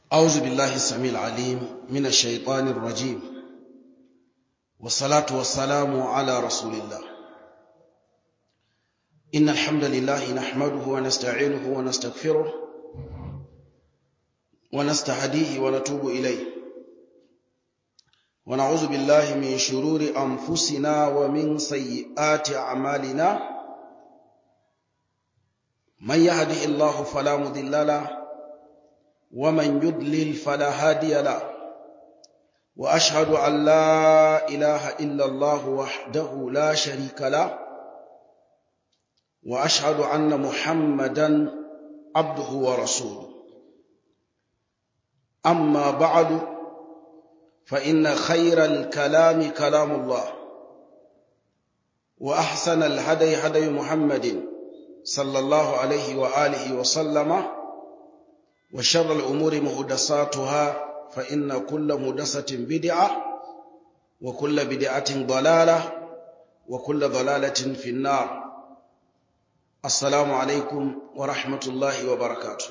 أعوذ بالله السميع العليم من الشيطان الرجيم والصلاة والسلام على رسول الله إن الحمد لله نحمده ونستعينه ونستغفره ونستهديه ونتوب إليه ونعوذ بالله من شرور أنفسنا ومن سيئات أعمالنا من يهده الله فلا مضل له ومن يضلل فلا هادي له واشهد ان لا اله الا الله وحده لا شريك له واشهد ان محمدا عبده ورسوله اما بعد فان خير الكلام كلام الله واحسن الهدي هدي محمد صلى الله عليه واله وسلم وشر الأمور مهدساتها فإن كل مهدسة بدعة وكل بدعة ضلالة وكل ضلالة في النار السلام عليكم ورحمة الله وبركاته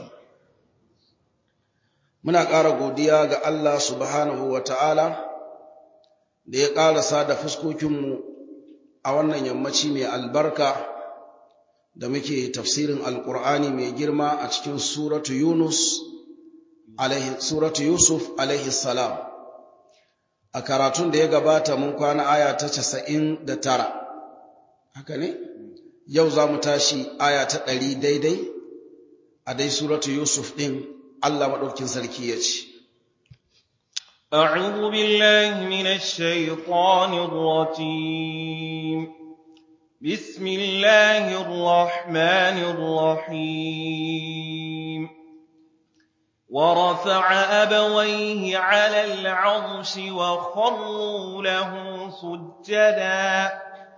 muna ƙara godiya ga Allah subhanahu wa ta'ala da ya ƙarasa da fuskokinmu a wannan yammaci mai albarka da muke tafsirin alkur'ani mai girma a cikin suratu yunus suratu yusuf alaihi salam a karatun da ya gabata mun kwana aya ta casa'in da tara haka ne yau za mu tashi aya ta ɗari daidai a dai suratu yusuf ɗin allah maɗaukin sarki ya ce أعوذ بالله من الشيطان الرجيم بسم الله الرحمن الرحيم ورفع أبويه على العرش وخروا له سجدا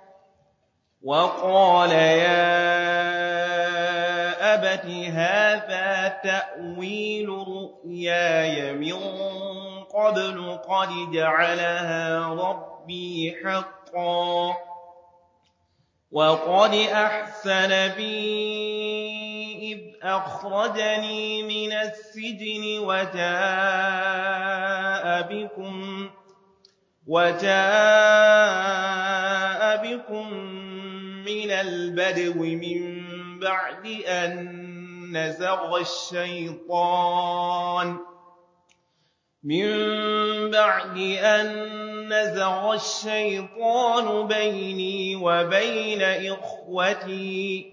وقال يا أبت هذا تأويل رؤياي من قبل قد جعلها ربي حقا وقد أحسن بي إذ أخرجني من السجن وجاء بكم وجاء بكم من البدو من بعد أن نزغ الشيطان من بعد أن نزغ الشيطان بيني وبين إخوتي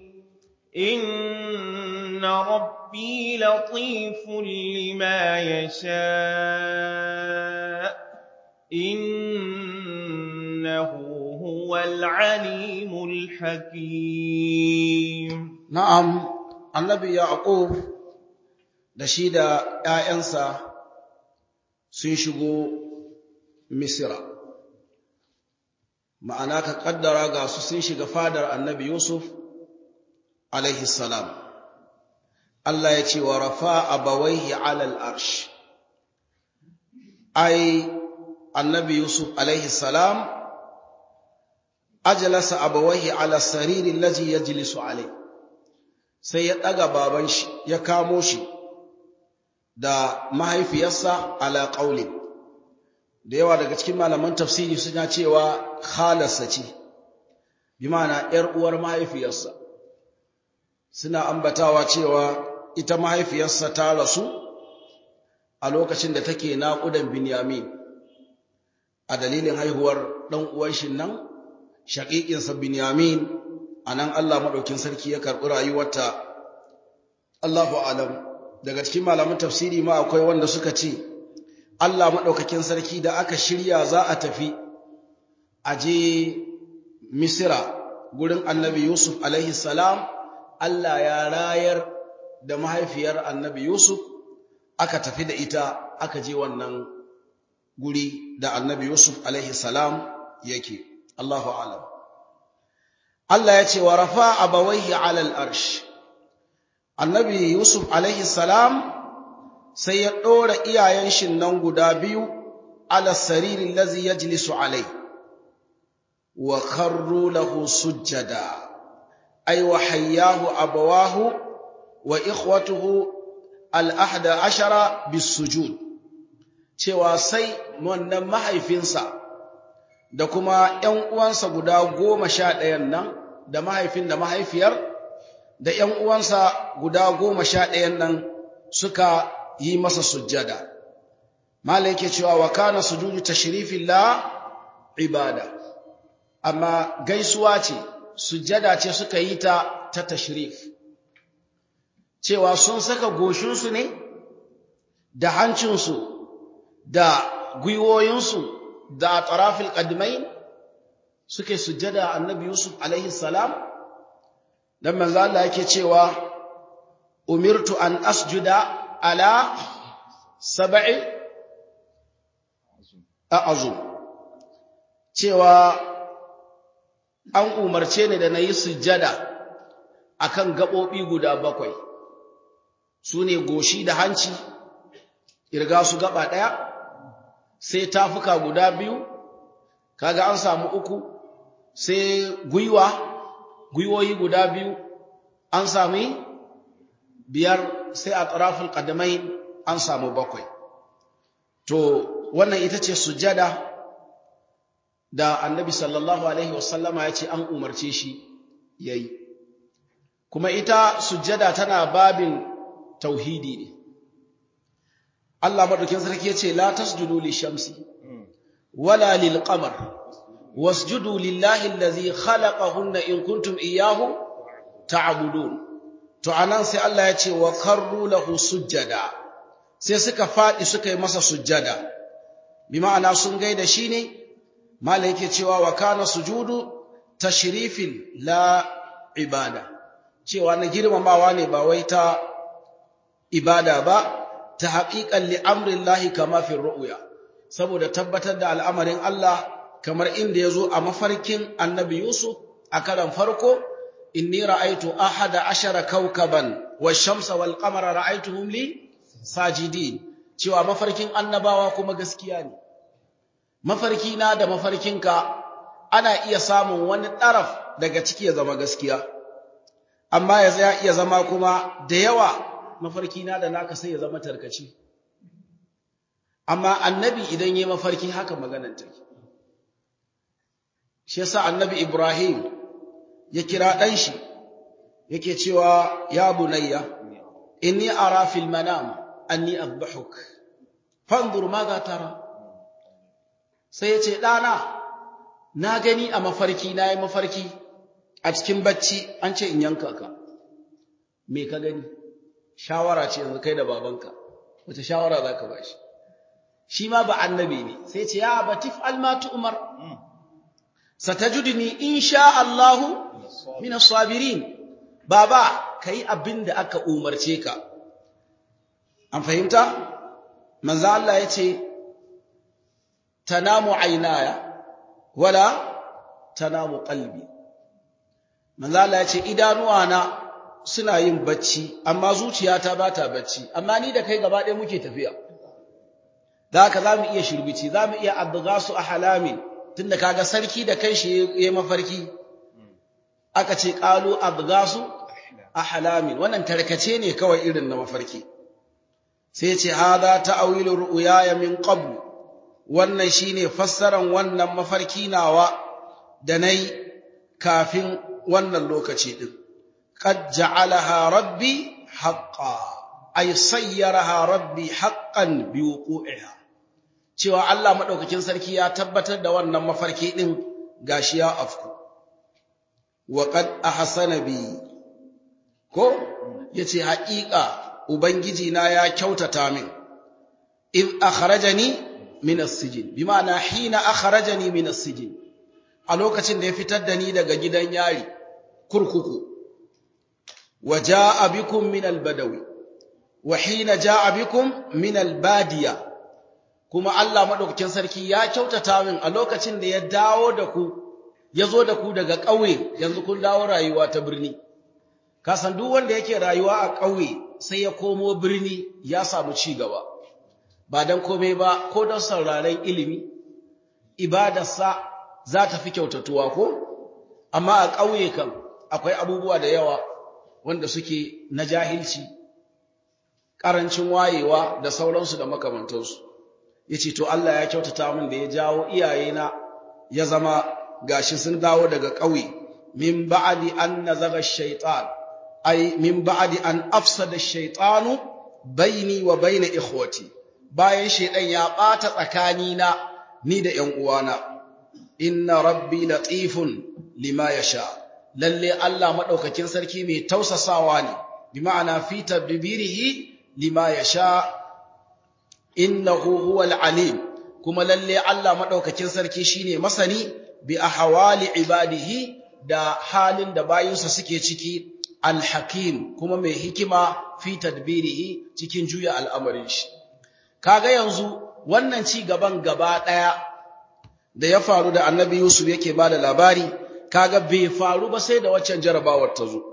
إن ربي لطيف لما يشاء إنه هو العليم الحكيم نعم النبي يعقوب da shi da ‘ya'yansa sun shigo Misira. Ma'ana ka ƙaddara ga su sun shiga fadar annabi Yusuf, alaihi salam. Allah ya ce wa rafa abawaihi alal arsh. Ai, annabi Yusuf, alaihi salam, ajalasa abawaihi ala saririn laji ya jilisu alai. Sai ya ɗaga baban shi, ya kamo shi da mahaifiyarsa ala ƙaulin. da yawa daga cikin malaman tafsiri suna cewa khalarsa ce bi ma'ana ‘yar uwar mahaifiyarsa suna ambatawa cewa ita mahaifiyarsa ta rasu a lokacin da take naƙudan binyamin a dalilin haihuwar ɗan uwan shi nan shaƙiƙinsa binyamin a nan Allah maɗaukin sarki ya karɓi rayuwarta Allahu alam daga cikin malaman tafsiri ma akwai wanda suka ce Allah maɗaukakin sarki da aka shirya za a tafi a je Misira gurin annabi Yusuf alaihi salam Allah ya rayar da mahaifiyar annabi Yusuf aka tafi da ita aka je wannan guri da annabi Yusuf alaihi salam yake Allahu alam Allah ya ce wa rafa abawaihi alal arsh annabi Yusuf alaihi salam sai ya ɗora iyayen shi nan guda biyu ala saririn lazi ya jilisu alai wa kharru lahu sujjada ay wa hayyahu abawahu wa ikhwatuhu al-ahda ashara bis-sujud cewa sai wannan mahaifinsa da kuma ‘yan uwansa guda goma sha ɗayan nan da mahaifin da mahaifiyar da ‘yan uwansa guda goma sha ɗayan nan suka yi masa sujjada. Mala yake cewa wa kana sujudu tashrifin la ibada, amma gaisuwa ce, sujjada ce suka yi ta ta tashrif. Cewa sun saka goshinsu ne da hancinsu da gwiwoyinsu da tarafil qadmain suke sujjada annabi Yusuf alaihi salam dan manzo Allah yake cewa umirtu an asjuda ala sab'i a'azum cewa an umarce ni da nayi sujjada akan gabobi guda bakwai sune goshi da hanci irga su gaba daya sai tafuka guda biyu kaga an samu uku sai gwiwa gwiwoyi guda biyu an sami biyar sai a tarafin ƙadamai an samu bakwai to wannan ita ce sujada da annabi sallallahu alaihi wasallama ya ce an umarce shi ya yi kuma ita sujada tana babin tauhidi ne Allah madaukin sarki yace la tasjudu lishamsi wala lilqamar wasjudu lillahi allazi khalaqahunna in kuntum iyyahu ta'budun to anan sai Allah yace wa karru lahu sujjada sai suka fadi suka yi masa sujjada bi ma'ana sun gaida shi ne malai yake cewa wa kana sujudu tashrifin la ibada cewa na girmamawa ne ba wai ta ibada ba ta haƙiƙan li'amrin lahi kama fi ru'uya saboda tabbatar da al'amarin Allah kamar inda ya zo a mafarkin annabi Yusuf a karan farko inni ra'aitu ahada ashara kaukaban wa shamsa wal qamara ra'aituhum li sajidin cewa mafarkin annabawa kuma gaskiya ne mafarki na da mafarkinka ana iya samun wani ɗaraf daga ciki ya zama gaskiya amma ya iya zama kuma da yawa mafarki na da naka sai ya zama tarkaci amma annabi idan yayi mafarki haka maganar take shi yasa annabi Ibrahim ya kira dan shi yake cewa ya bunayya inni ara fil manam anni adbahuk fanzur madha tara sai yace dana na gani a mafarki nayi mafarki a cikin bacci an ce in yanka ka me ka gani shawara ce yanzu kai da babanka wace shawara za ka ba shi shi ma ba annabi ne sai ce ya batif almatu umar satajudni insha Allahu min as-sabirin baba kai abin da aka umarce ka an fahimta manzo Allah yace tanamu aynaya wala tanamu qalbi manzo Allah yace idanuwa na suna yin bacci amma zuciyata ba ta bacci amma ni da kai gaba ɗaya muke tafiya da haka za mu iya shirbici za mu iya abgasu a halamin tun da kaga sarki da kai shi ya mafarki aka ce ƙalu abgasu a halamin wannan tarkace ne kawai irin na mafarki sai ce hada ta'awilu ru'yaya min qabl wannan shine fassaran wannan mafarki nawa da nayi kafin wannan lokaci din قد جعلها ربي حقا أي صيرها ربي حقا بوقوعها cewa Allah madaukakin sarki ya tabbatar da wannan mafarki din gashi ya afku wa qad ahsana bi ko yace haƙiƙa ubangiji na ya kyautata min id akhrajani min as-sijn bima'ana hina akhrajani min as-sijn a lokacin da ya fitar da ni daga gidan yari kurkuku وجاء بكم من البدو وحين جاء بكم من البادية kuma Allah madaukakin sarki ya kyautata min a lokacin da ya dawo da ku yazo da ku daga ƙauye yanzu kun dawo rayuwa ta birni ka san duk wanda yake rayuwa a ƙauye sai ya komo birni ya samu ci gaba ba dan komai ba ko don sauraren ilimi ibadarsa za ta fi kyautatuwa ko amma a ƙauye kan akwai abubuwa da yawa wanda suke na jahilci ƙarancin wayewa da sauransu da makamantansu ya ce to Allah ya kyautata min da ya jawo iyayena ya zama gashi sun dawo daga ƙauye min ba'di an nazaga shaitan ai min ba'di an afsada shaitanu baini wa baina ikhwati bayan shaitan ya ɓata tsakanina ni da ƴan uwana inna rabbi latifun lima yasha lalle Allah madaukakin sarki mai tausasawa ne bi ma'ana fi tadbirihi lima yasha innahu huwal alim kuma lalle Allah madaukakin sarki shine masani bi ahwali ibadihi da halin da bayinsa suke ciki alhakim kuma mai hikima fi tadbirihi cikin juya al'amarin shi kaga yanzu wannan ci gaban gaba daya da ya faru da annabi Yusuf yake bada labari kaga bai faru ba sai da waccan jarabawar ta zo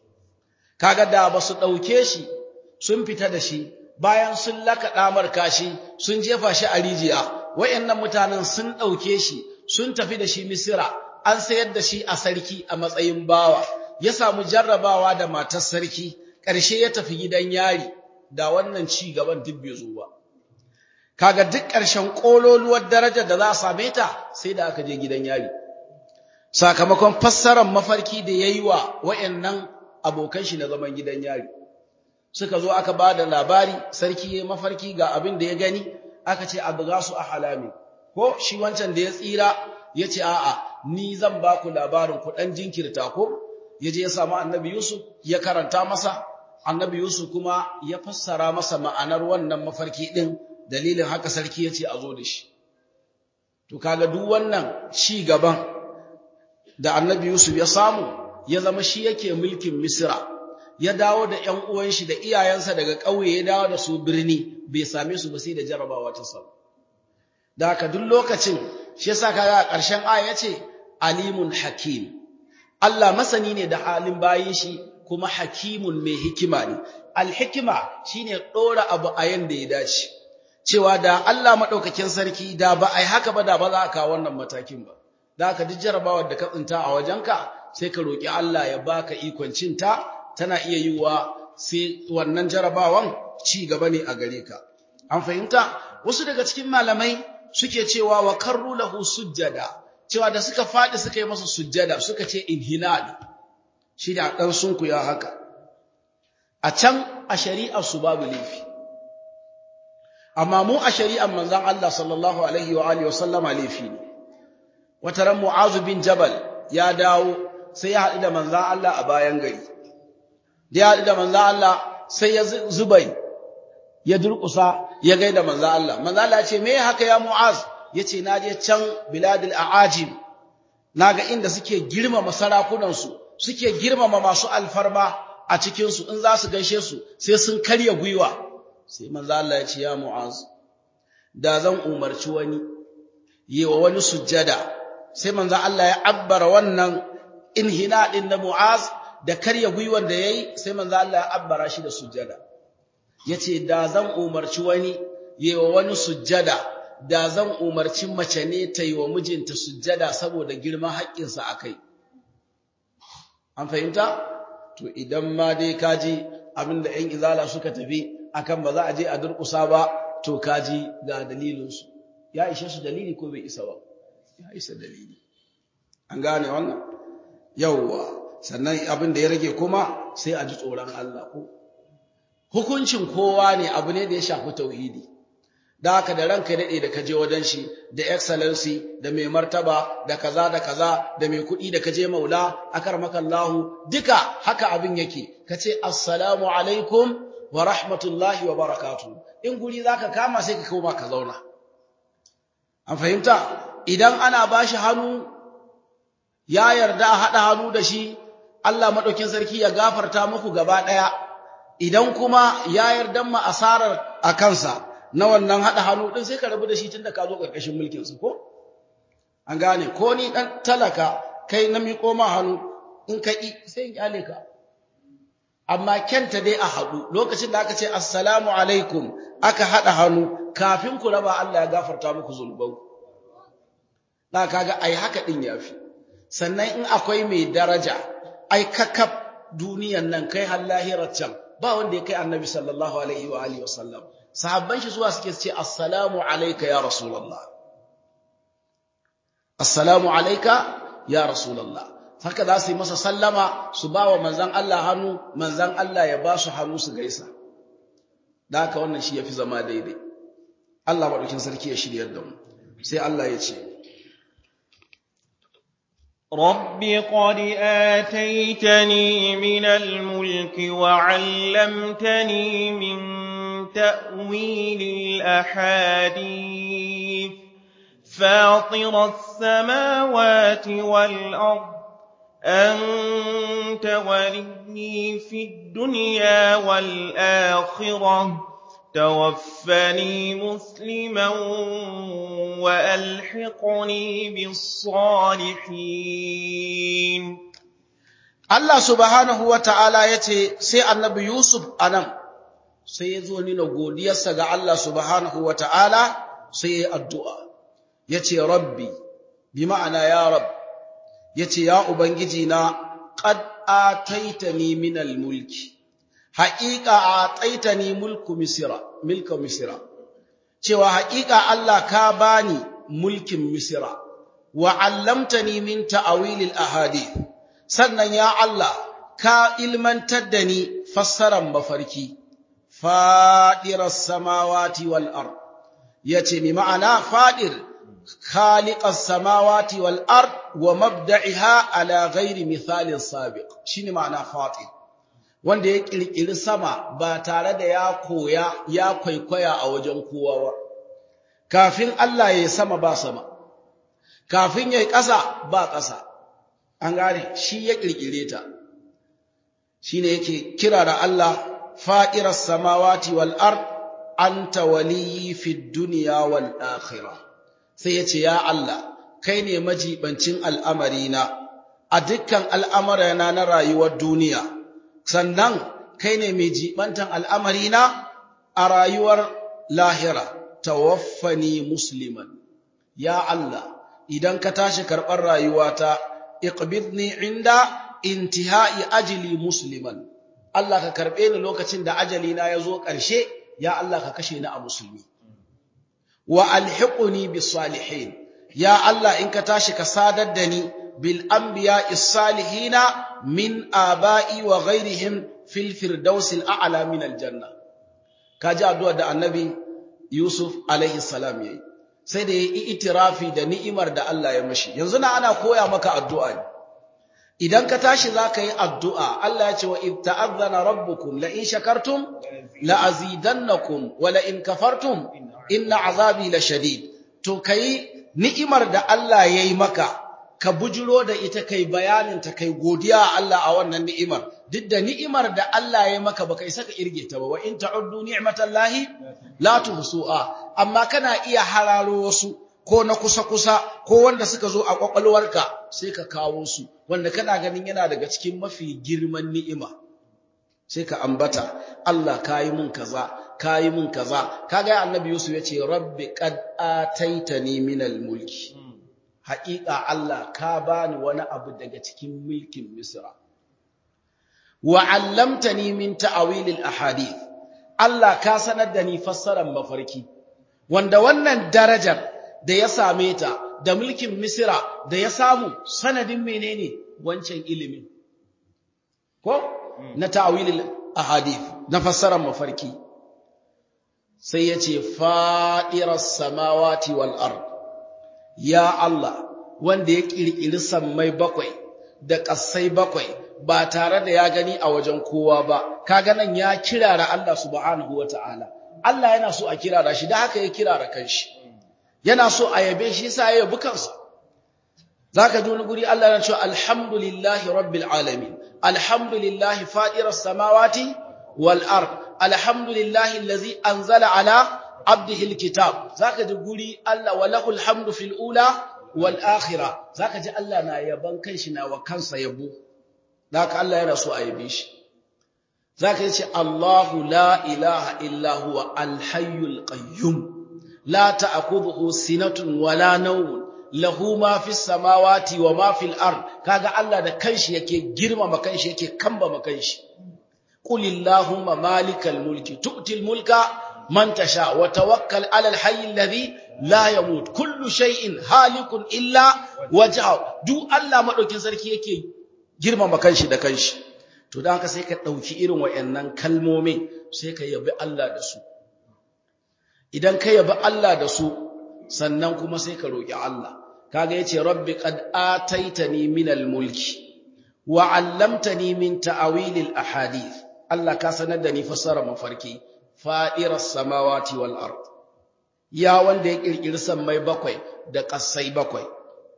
kaga da ba su dauke shi sun fita da shi bayan sun laka damar kashi sun jefa shi a rijiya wayannan mutanen sun dauke shi sun tafi da shi Misira an sayar da shi a sarki a matsayin bawa ya samu jarrabawa da matar sarki ƙarshe ya tafi gidan yari da wannan ci gaban duk bai zo ba kaga duk ƙarshen kololuwar darajar da za a same ta sai da aka je gidan yari sakamakon fassarar mafarki da yayi wa wayannan abokan shi na zaman gidan yari suka zo aka ba da labari sarki ya mafarki ga abin da ya gani aka ce abgasu ahlami ko shi wancan da ya tsira ya ce a'a ni zan ba ku labarin ku dan jinkirta ko ya je ya samu annabi Yusuf ya karanta masa annabi Yusuf kuma ya fassara masa ma'anar wannan mafarki din dalilin haka sarki ya ce a zo da shi to kaga duk wannan ci gaban da annabi Yusuf ya samu ya zama shi yake mulkin Misra ya dawo da ƴan uwan shi da iyayensa daga ƙauye ya dawo da su birni bai same su ba sai da jarabawa ta samu da haka duk lokacin shi yasa kaga a ƙarshen aya yace alimun hakim Allah masani ne da halin bayin shi kuma hakimun mai hikima ne alhikima shine dora abu a yanda ya dace cewa da Allah madaukakin sarki da ba ai haka ba da ba za ka kawo wannan matakin ba da haka duk jarabawar da ka tsinta a wajenka sai ka roki Allah ya baka ikon cinta tana iya yiwa sai wannan jarabawan ci gaba ne a gare ka an fahimta wasu daga cikin malamai suke cewa wa karru lahu sujjada cewa da suka fadi suka yi masa sujjada suka ce inhinal shi da dan sunku ya haka a can a shari'ar su babu laifi amma mu a shari'ar manzon Allah sallallahu alaihi wa alihi wasallama laifi ne wata ran mu'azu bin jabal ya dawo sai ya haɗu da manzon Allah a bayan gari da ya haɗu da manzon Allah sai ya zubai ya durƙusa ya gaida manzo Allah manzo Allah ya ce me haka ya Mu'az yace na je can biladil aajim naga inda suke girmama sarakunan su suke girmama masu alfarma a cikin su in za su gaishe su sai sun karya gwiwa sai manzo Allah ya ce ya Mu'az da zan umarci wani yewa wani sujjada sai manzo Allah ya abbara wannan inhina din da Mu'az da karya gwiwan da yayi sai manzo Allah ya abbara shi da sujjada yace da zan umarci wani yewa wani sujjada da zan umarci mace ne ta yi wa mijinta sujjada saboda girman haƙƙinsa akai an fahimta to idan ma dai kaji abinda ƴan izala suka tafi akan ba za a je a durƙusa ba to kaji ga dalilin su ya ishe su dalili ko bai isa ba ya isa dalili an gane wannan yawwa sannan abin da ya rage kuma sai a ji tsoron Allah ko hukuncin kowa ne abu ne da ya shafi tauhidi da haka da ranka daɗe da kaje wajen shi da excellency da mai martaba da kaza da kaza da mai kuɗi da kaje maula akar makallahu duka haka abin yake kace assalamu alaikum wa rahmatullahi wa barakatuh in guri zaka kama sai ka koma ka zauna an fahimta idan ana bashi hannu ya yarda a haɗa hannu da shi Allah maɗaukin sarki ya gafarta muku gaba ɗaya idan kuma ya yarda ma asarar a kansa na wannan haɗa hannu ɗin sai ka rabu da shi tun da ka zo ƙarƙashin mulkinsa ko? An gane, ko ni ɗan talaka kai na miƙo ma hannu in ka ƙi sai in ƙyale ka. Amma kyanta dai a haɗu lokacin da aka ce assalamu alaikum aka haɗa hannu kafin ku raba Allah ya gafarta muku zunubanku. Na kaga ai haka ɗin ya fi. Sannan in akwai mai daraja, ai kakaf duniyan nan kai har lahirar can ba wanda ya kai annabi sallallahu alaihi wa alihi wasallam sahabban shi zuwa suke ce assalamu alayka ya rasulullah assalamu alayka ya rasulullah haka za su yi masa sallama su ba wa manzan Allah hannu manzan Allah ya ba su hannu su gaisa da haka wannan shi ya fi zama daidai Allah maɗaukin sarki ya shiryar da mu sai Allah ya ce رب قد آتيتني من الملك وعلمتني من تأويل الأحاديث فاطر السماوات والأرض أنت ولي في الدنيا والآخرة توفني مسلما وألحقني بالصالحين Allah subhanahu wa ta'ala ya ce, sai annabi Yusuf a nan, sai ya zo nuna godiyarsa ga Allah subhanahu wa ta'ala sai ya yi addu'a, ya ce, Rabbi, bi ma'ana ya Rab, ya ce, Ya Ubangiji na, ƙad a taitani minal mulki, haƙiƙa a taitani mulku Misira, milka Misira, cewa haƙiƙa Allah ka bani mulkin Misira, wa allamtani min ta'awilil ahadith. sannan ya Allah ka ilmantar da ni fassaran mafarki fadirar samawati wal ard yace mi ma'ana fadir khaliqas samawati wal ard wa mabda'iha ala ghairi mithalin sabiq shine ma'ana fadir wanda ya kirkiri sama ba tare da ya koya ya kwaikwaya a wajen kowa ba kafin Allah ya sama ba sama kafin yayi ƙasa ba ƙasa an gane shi ya kirkire ta shine yake kira da Allah fa'iras samawati wal ard anta waliyyi fid dunya wal akhirah sai yace ya Allah kai ne majibancin al'amarina a dukkan al'amarana na rayuwar duniya sannan kai ne mai jibantan al'amarina a rayuwar lahira tawaffani musliman ya Allah idan ka tashi karɓar rayuwata iqbidni inda intihai ajli musliman Allah ka karbe ni lokacin da ajali na yazo ƙarshe ya Allah ka kashe ni a musulmi wa alhiqni bis salihin ya Allah in ka tashi ka sadar da ni bil anbiya'is salihina min aba'i wa ghairihim fil firdausil a'la min al janna kaji addu'a da annabi Yusuf alaihi salam yayi sai da yayi itirafi da ni'imar da Allah ya mashi yanzu na ana koya maka addu'a ne idan ka tashi zaka yi addu'a Allah ya ce wa id ta'azzana rabbukum la in shakartum la azidannakum wa la in kafartum inna azabi la shadid to kai ni'imar da Allah yayi maka ka bujiro da ita kai bayanin ta kai godiya a Allah a wannan ni'imar duk da ni'imar da Allah ya maka baka isa ka irge ta ba wa in ta'uddu ni'matallahi la tuhsu'a amma kana iya hararo wasu ko na kusa-kusa ko wanda suka zo a kwakwalwarka sai ka kawo su wanda kana ganin yana daga cikin mafi girman ni'ima sai ka ambata Allah kayi mun kaza kayi mun kaza kaga annabi Yusuf yace rabbi qad ataitani minal mulki haƙiƙa Allah ka bani wani abu daga cikin mulkin Misra wa 'allamtani min ta'awilil ahadith Allah ka sanar da ni fassarar mafarki wanda wannan darajar da ya same ta da mulkin Misra da ya samu sanadin menene wancan ilimin ko na ta'awilil ahadith na fassarar mafarki sai yace fa'iras samawati wal ard ya Allah wanda ya kirkiri sammai bakwai da ƙasai bakwai ba tare da ya gani a wajen kowa ba kaga nan ya kirara Allah subhanahu wataala Allah yana so a kirara shi da haka ya kirara kanshi yana so a yabe shi yasa ya yabi kansa zaka ji wani guri Allah yana cewa alhamdulillahi rabbil alamin alhamdulillahi fadiras samawati wal ard alhamdulillahi allazi anzala ala abdihi alkitab zaka ji guri Allah walahul hamdu fil ula wal akhirah zaka ji Allah na yaban kanshi na wa kansa yabo zaka Allah yana so a yabe shi zaka ji Allahu la ilaha illa huwa al hayyul qayyum la ta'khudhuhu sinatun wala nawm lahu ma fis samawati wa ma fil ard kaga Allah da kanshi yake girmama kanshi yake kambama kanshi qulillahumma malikal mulki tu'til mulka man tasha wa tawakkal 'alal hayyil ladhi la yamut kullu shay'in halikun illa wajha duk Allah madaukin sarki yake girmama kanshi da kanshi to dan haka sai ka dauki irin wayannan kalmomin sai ka yabi Allah da su idan ka yabi Allah da su sannan kuma sai ka roki Allah kaga yace rabbi qad ataitani minal mulki wa 'allamtani min ta'awilil ahadith Allah ka sanar da ni fasara mafarki fa'iras samawati wal ard ya wanda ya kirkiri sammai bakwai da ƙasai bakwai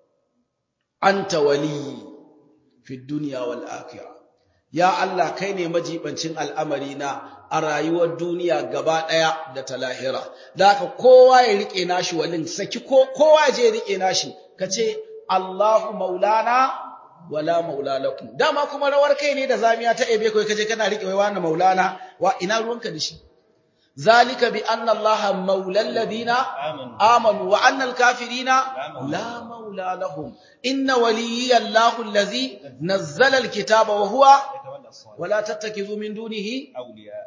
anta wali fi dunya wal akhirah ya Allah kai ne majibancin al'amari na a rayuwar duniya gaba ɗaya da ta lahira da haka kowa ya rike nashi walin saki kowa je ya rike nashi kace Allahu maulana wala maula lakum dama kuma rawar kai ne da zamiya ta ebe kai kaje kana rike wai wani maulana wa ina ruwanka da shi zalika bi anna allaha maula alladhina amanu wa anna alkafirina la maula lahum inna waliyya allahu allazi nazzala alkitaba wa huwa wala tattakizu min dunihi awliya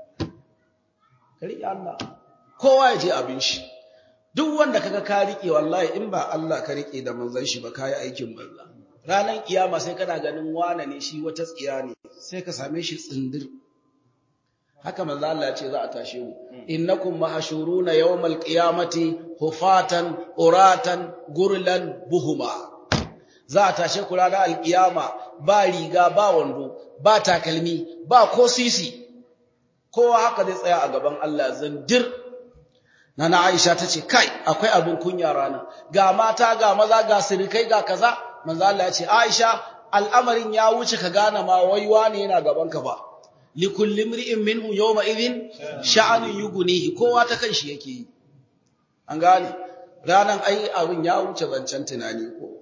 kari Allah kowa ya je abin shi duk wanda kaga ka rike wallahi in ba Allah ka rike da manzon shi ba kai aikin banza ranan kiyama sai kana ganin wane ne shi wata tsiya ne sai ka same shi tsindir haka manzo Allah ya ce za a tashe mu innakum mahshuruna yawmal qiyamati hufatan uratan gurlan buhuma za a tashe ku ranar alkiyama ba riga ba wando ba takalmi ba ko sisi kowa haka zai tsaya a gaban Allah zandir nana Aisha tace kai akwai abin kunya rana ga mata ga maza ga sirikai ga kaza manzo Allah ya ce Aisha al'amarin ya wuce ka gane ma waiwa ne yana gaban ka ba likulli imri'in minhu yawma idhin sha'anun yughnihi kowa ta kanshi yake yi an gane ranan ai abin ya wuce zancen tunani ko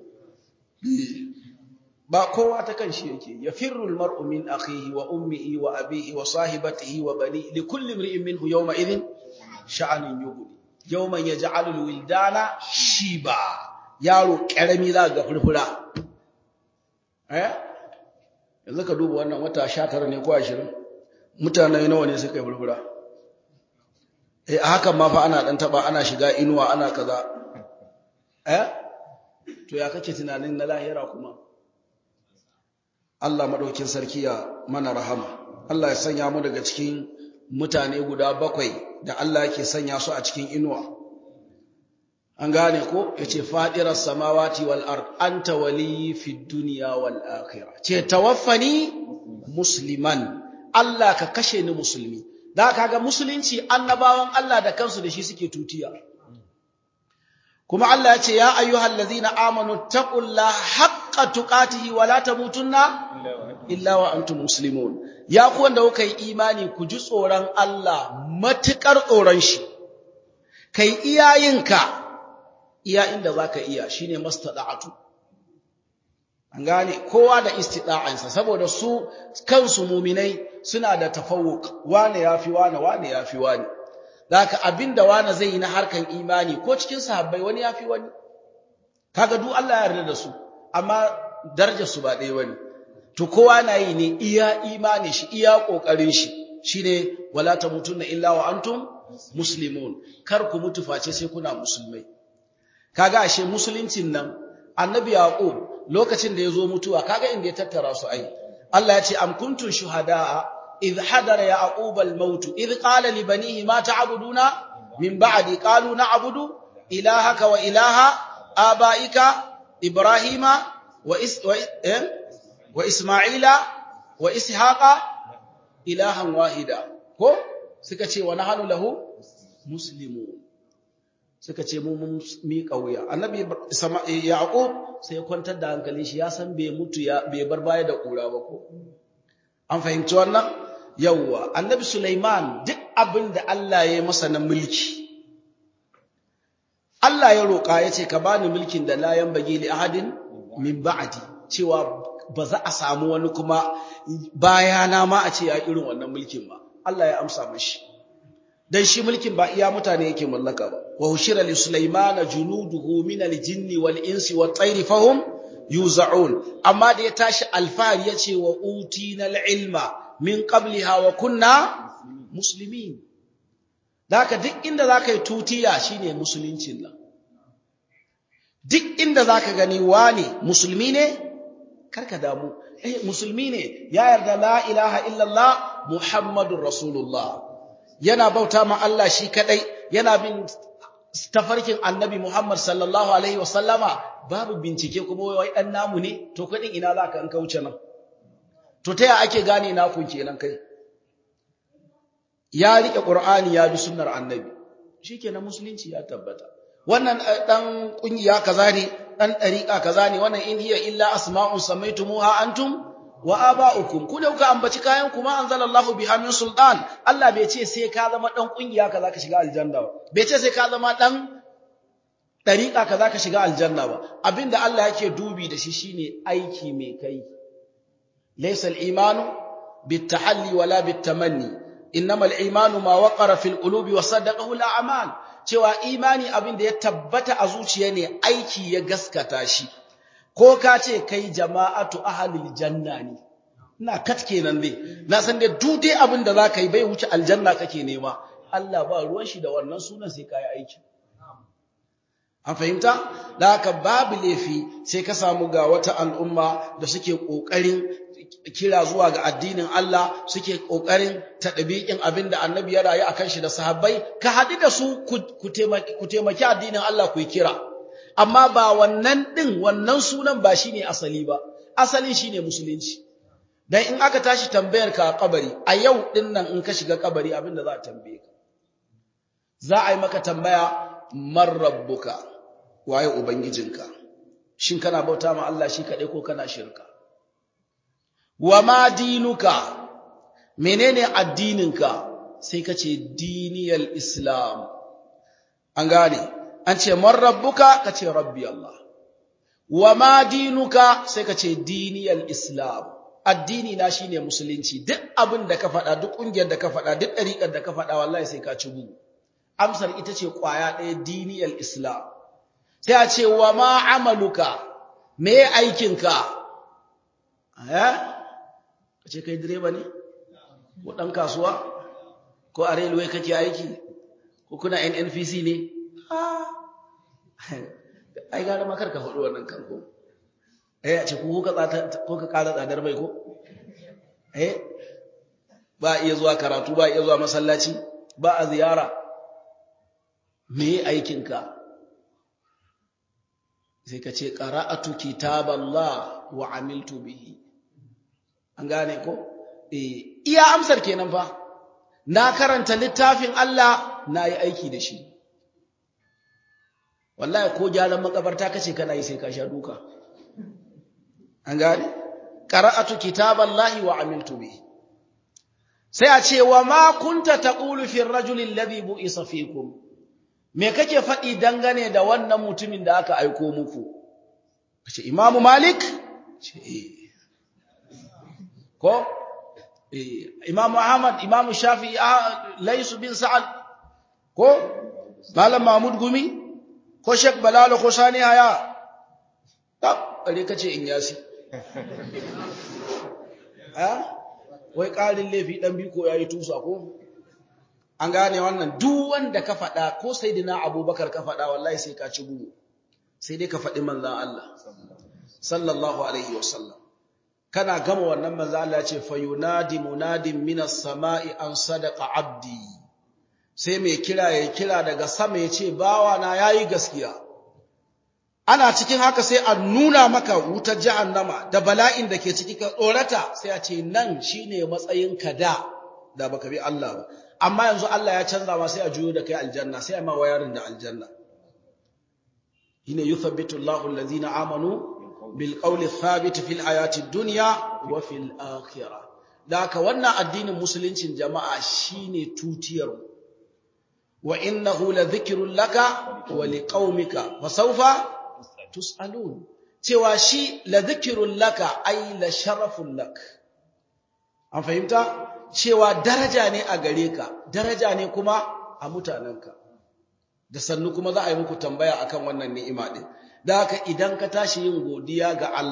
ba kowa ta kanshi yake yafirru almar'u min akhihi wa ummihi wa abihi wa sahibatihi wa bani likulli imri'in minhu yawma idhin sha'anun yughni yawman yaj'alu alwildana shiba yaro karami za ga furfura eh yanzu ka duba wannan wata 19 ne ko 20 mutane nawa ne suka yi furfura eh hakan ma fa ana dan taba ana shiga inuwa ana kaza eh to ya kake tunanin na lahira kuma Allah madaukin sarki ya mana rahama Allah ya sanya mu daga cikin mutane guda bakwai da Allah yake sanya su a cikin inuwa an gane ko yace fadiras samawati wal ard anta wali fid dunya wal akhirah ce tawaffani musliman Allah ka kashe ni musulmi da kaga musulunci annabawan Allah da kansu da shi suke tutiya kuma Allah ya ce ya ayyuhal ladzina amanu taqullaha haqqa tuqatihi wa la tamutunna illa wa antum muslimun ya ku wanda kuka yi imani ku ji tsoron Allah matukar tsoron shi kai iyayinka iya inda zaka iya shine mastada'atu an gane kowa da istida'ansa saboda su kansu muminai suna da tafawuk wane yafi wane wane yafi wane Daka abinda wani zai yi na harkan imani ko cikin sahabbai wani yafi wani. Kaga duk Allah ya yarda da su, amma darajar su ba ɗaya bane. To kowa na yi ne iya imani shi, iya kokarin shi. Shine wala tamutunna illa wa antum muslimun. Kar ku mutu face sai kuna musulmai. Kaga ashe musuluncin nan Annabi Yaqub lokacin da yazo mutuwa kaga inda ya tattara su ai. Allah ya ce am kuntum shuhada'a إذ حضر يعقوب الموت إذ قال لبنيه ما تعبدون من بعد قالوا نعبد إلهك وإله آبائك إبراهيم وإس وإسماعيل وإسحاق إلها واحدا ko suka ce wa nahnu lahu muslimun suka ce mu mun miƙa wuya annabi yaqub sai ya kwantar da hankalin shi ya san bai mutu ya bai bar baya da kura ba ko an fahimci wannan yawwa annabi Sulaiman duk abin da Allah ya yi masa na mulki Allah ya roƙa ya ce ka bani mulkin da la yanbaghi li ahadin min ba'di cewa ba za a samu wani kuma bayana ma a ce ya irin wannan mulkin ba Allah ya amsa mashi dan shi mulkin ba iya mutane yake mallaka ba wa hushira li sulaimana junuduhu min al-jinni wal insi wat tayri fahum yuza'un amma da ya tashi alfahari yace wa utina al-ilma min qabliha wa kunna muslimin daka duk inda zaka yi tutiya shine musuluncin nan duk inda zaka gani wani musulmi ne karka damu eh musulmi ne ya yarda la ilaha illallah muhammadur rasulullah yana bauta ma Allah shi kadai yana bin tafarkin annabi Muhammad sallallahu alaihi wasallama babu bincike kuma wai dan namu ne to kadin ina zaka an kauce nan to taya ake gane na kun kenan kai ya rike qur'ani ya bi sunnar annabi shikenan musulunci ya tabbata wannan dan kungiya kaza ne dan dariqa kaza ne wannan in hiya illa asma'un samaitumuha antum wa aba'ukum ku da kuka ambaci kayan kuma anzalallahu biha min sultan Allah bai ce sai ka zama dan kungiya kaza ka shiga aljanna ba bai ce sai ka zama dan dariqa kaza ka shiga aljanna ba abinda Allah yake dubi da shi shine aiki mai kai laysa al-imanu bit-tahalli wala bit-tamanni innama al-imanu ma waqara fil qulubi wa saddaqahu al-a'mal cewa imani abinda ya tabbata a zuciya ne aiki ya gaskata shi ko ka ce kai jama'atu ahlil janna ne ina kat kenan dai na san dai duk dai abin da zaka yi bai wuce aljanna kake nema Allah ba ruwan shi da wannan sunan sai kai aiki an fahimta da haka babu laifi sai ka samu ga wata al'umma da suke kokarin kira zuwa ga addinin Allah suke kokarin tadbiqin abin da annabi ya rayu akan shi da sahabbai ka hadu da su ku taimaki addinin Allah ku yi kira amma ba wannan ɗin wannan sunan ba shine asali ba asalin shine musulunci dan in aka tashi tambayar ka a kabari a yau ɗin nan in ka shiga kabari abinda za a tambaye ka za a yi maka tambaya man rabbuka waye ubangijinka shin kana bauta ma Allah shi kaɗai ko kana shirka wa ma dinuka menene addininka sai ka ce diniyal islam an gane an ce man rabbuka ka ce rabbi Allah wa ma dinuka sai ka ce diniyal islam addini na shine musulunci duk abin da ka faɗa duk ƙungiyar da ka faɗa duk ɗariƙar da ka faɗa wallahi sai ka ci bugu amsar ita ce ƙwaya ɗaya diniyal islam sai a ce wa ma amaluka me aikinka eh ka ce kai direba ne ko ɗan kasuwa ko a railway kake aiki ko kuna nnpc ne ai gara ma karka faɗi wannan kan ko eh a ce ko ka ko ka ƙara tsadar mai ko eh ba iya zuwa karatu ba iya zuwa masallaci ba a ziyara me aikinka sai ka ce qara'atu kitaballah wa amiltu bihi an gane ko eh iya amsar kenan fa na karanta littafin Allah na yi aiki da shi wallahi ko gyaran makabarta kace kana yi sai ka sha duka an gane qara'atu kitaballahi wa amiltu bi sai a ce wa ma kunta taqulu fi ar-rajuli alladhi bu'isa fikum me kake faɗi dangane da wannan mutumin da aka aiko muku kace imamu malik ce ko imamu ahmad imamu shafi'i laysu bin sa'ad ko malam mahmud gumi ko Sheikh Balalo ko Sani Haya ta kare kace in yasi ha wai ƙarin laifi dan biko yayi tusa ko an gane wannan duk wanda ka faɗa ko sayyidina Abubakar ka faɗa wallahi sai ka ci bugu sai dai ka faɗi manzon Allah sallallahu alaihi wasallam kana gama wannan manzon Allah ya ce fayunadi munadin minas sama'i an sadaqa abdi sai mai kira ya kira daga sama ya ce bawa na yayi gaskiya ana cikin haka sai a nuna maka wutar jahannama da bala'in da ke ciki ka tsorata sai a ce nan shine matsayin ka da da baka bi Allah ba amma yanzu Allah ya canza ma sai a juyo da kai aljanna sai a ma wayarin da aljanna shine yuthabbitu Allahu allazina amanu bil qawli thabit fil hayati dunya wa fil akhirah da haka wannan addinin musuluncin jama'a shine tutiyar wa innahu ladhikrun laka wa liqaumika fa sawfa tusalun cewa shi ladhikrun laka ay la sharafun lak an fahimta cewa daraja ne a gare ka daraja ne kuma a mutanenka da sannu kuma za a yi muku tambaya akan wannan ni'ima din da haka idan ka tashi yin godiya ga Allah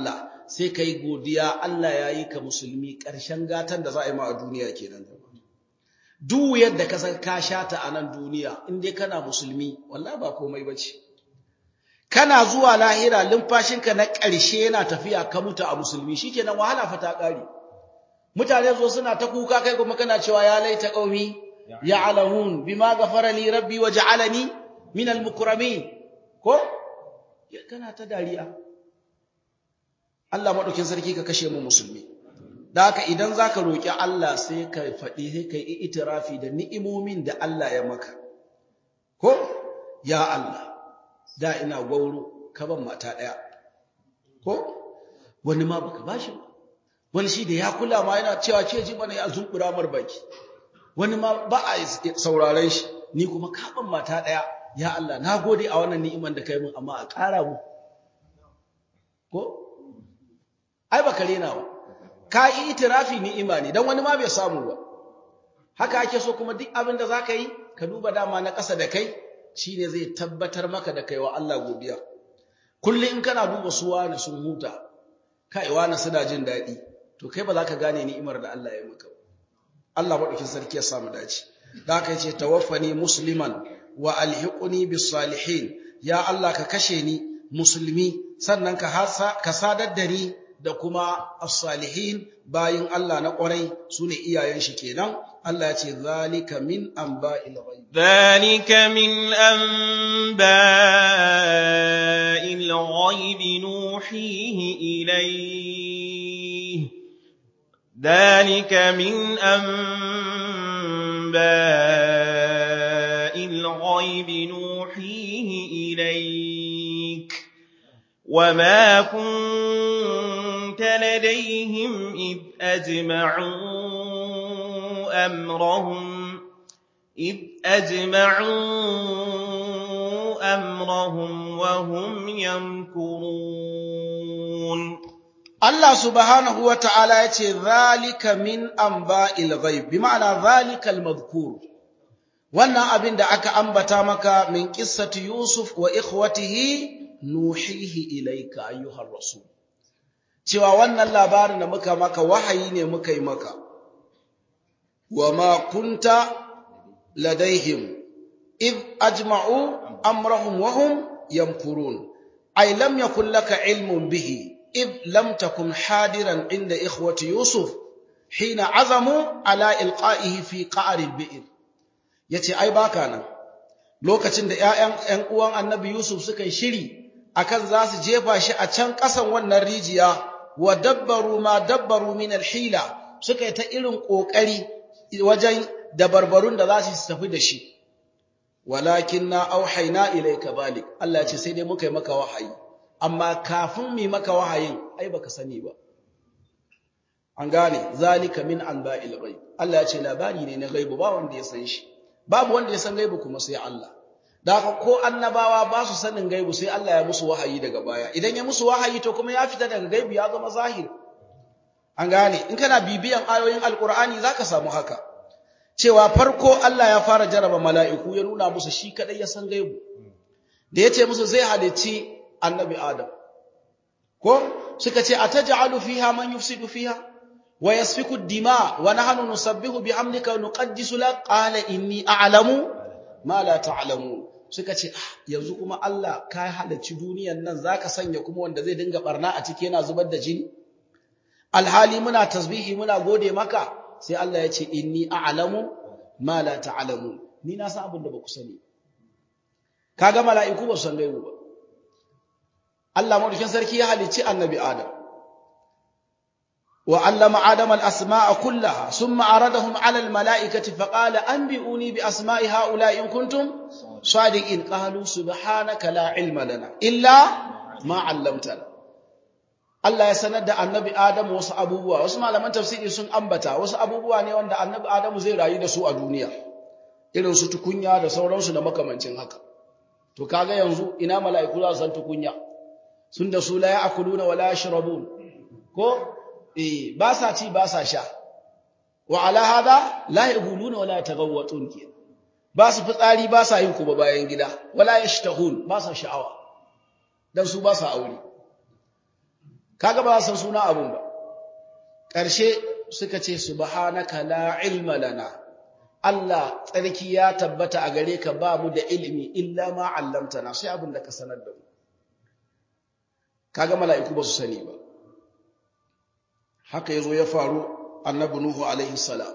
sai kai godiya Allah ya yi ka musulmi ƙarshen gatan da za a yi ma a duniya kenan duk yadda ka san ka shata a nan duniya in dai kana musulmi wallahi ba komai bace kana zuwa lahira lumfashinka na ƙarshe yana tafiya ka mutu a musulmi shikenan wahala fa ta ƙare mutane zo suna ta kuka kai kuma kana cewa ya laita qaumi ya'lamun bima ghafara li rabbi wa ja'alani min al-mukramin ko kana ta dariya Allah madaukin sarki ka kashe mu musulmi da haka idan zaka roki Allah sai ka faɗi sai kai itirafi da ni'imomin da Allah ya maka ko ya Allah da ina gwauro ka ban mata daya ko wani ma baka bashi ba wani shi da ya kula ma yana cewa ce ji bana ya zunkura mar baki wani ma ba a sauraren shi ni kuma ka ban mata daya ya Allah na gode a wannan ni'iman da kai mun amma a ƙara mu ko ai baka rena ba ka yi itirafi ni'ima ne dan wani ma bai samu ba haka ake so kuma duk abin da zaka yi ka duba dama na ƙasa da kai shine zai tabbatar maka da kai wa Allah godiya kullum in kana duba su wani sun huta kai wani suna jin daɗi to kai ba za ka gane ni'imar da Allah ya maka Allah madaukin sarki ya samu dace da haka yace tawaffani musliman wa alhiqni bis salihin ya Allah ka kashe ni musulmi sannan ka hasa ka sadar da ni da kuma as-salihin bayin Allah na ƙwarai sune iyayen shi kenan Allah ya ce zalika min anba'il ghaib zalika min anba'il ghaib nuhihi ilayhi zalika min anba'il ghaib nuhihi ilayk وما كنت لديهم إذ أجمعوا أمرهم إذ أجمعوا أمرهم وهم يمكرون الله سبحانه وتعالى يتي ذلك من أنباء الغيب بمعنى ذلك المذكور wannan abin da aka ambata maka min qissati Yusuf wa ikhwatihi nuhihi ilaika ayyuhar rasul cewa wannan labarin da muka maka wahayi ne muka yi maka wama kunta ladaihim id ajma'u amrahum wa hum yamkurun ay lam yakul laka ilmun bihi id lam takun hadiran inda ikhwati yusuf hina azamu ala ilqa'ihi fi qa'r al-bi'r yace ai baka nan lokacin da ƴaƴan ƴan uwan annabi yusuf suka yi shiri akan za su jefa shi a can ƙasan wannan rijiya wa dabbaru ma dabbaru min alhila suka yi ta irin ƙoƙari wajen dabarbarun da za su tafi da shi walakin na auhaina ilayka balik Allah ya ce sai dai muka yi maka wahayi amma kafin mu maka wahayin ai baka sani ba an gane zalika min anba'il ghaib Allah ya ce labari ne na gaibu ba wanda ya san shi babu wanda ya san gaibu kuma sai Allah da haka ko annabawa ba su sanin gaibu sai Allah ya musu wahayi daga baya idan ya musu wahayi to kuma ya fita daga gaibu ya zama zahiri an gane in kana bibiyan ayoyin alkur'ani zaka samu haka cewa farko Allah ya fara jaraba mala'iku ya nuna musu shi kadai ya san gaibu da yace musu zai halicci annabi adam ko suka ce ataj'alu fiha man yufsidu fiha wa yasfiku ad-dima wa nahnu nusabbihu bihamdika wa nuqaddisu lak qala inni a'lamu ma la ta'lamun suka ce yanzu kuma Allah ka halarci duniyan nan zaka sanya kuma wanda zai dinga barna a ciki yana zubar da jini alhali muna tasbihi muna gode maka sai Allah ya ce inni a'lamu ma la ta'lamun ni na san abin da ba ku sani kaga mala'iku ba su san gaibu ba Allah madaukin sarki ya halicci annabi Adam wa allama Adam al-asma'a kullaha thumma aradahum 'ala al-mala'ikati faqala anbi'uni bi asma'i ha'ula'i in kuntum sadiqin qalu subhanaka la 'ilma lana illa ma 'allamtana Allah ya sanar da annabi Adamu wasu abubuwa wasu malaman tafsiri sun ambata wasu abubuwa ne wanda annabi Adamu zai rayu da su a duniya irin su tukunya da sauransu da makamancin haka to kaga yanzu ina mala'iku za su san tukunya sun da su la ya'kuluna wa la yashrabun ko eh ba sa ci ba sa sha wa ala hada la yaquluna wa la yataghawwatun ke ba su fitsari ba sa yin kuma bayan gida wala yashtahun ba sa sha'awa dan su ba sa aure kaga ba san suna abun ba ƙarshe suka ce subhanaka la ilma lana Allah tsarki ya tabbata a gare ka ba mu da ilimi illa ma 'allamtana sai abin da ka sanar da mu kaga mala'iku ba su sani ba haka yazo ya faru annabi nuhu alaihi salam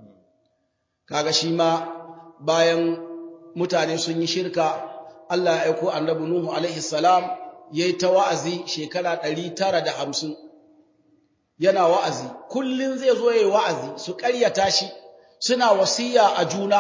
kaga shi ma bayan mutane sun yi shirka Allah ya aiko annabi nuhu alaihi salam yayi ta wa'azi shekara 950 yana wa'azi kullun zai zo yayi wa'azi su ƙaryata shi suna wasiya a juna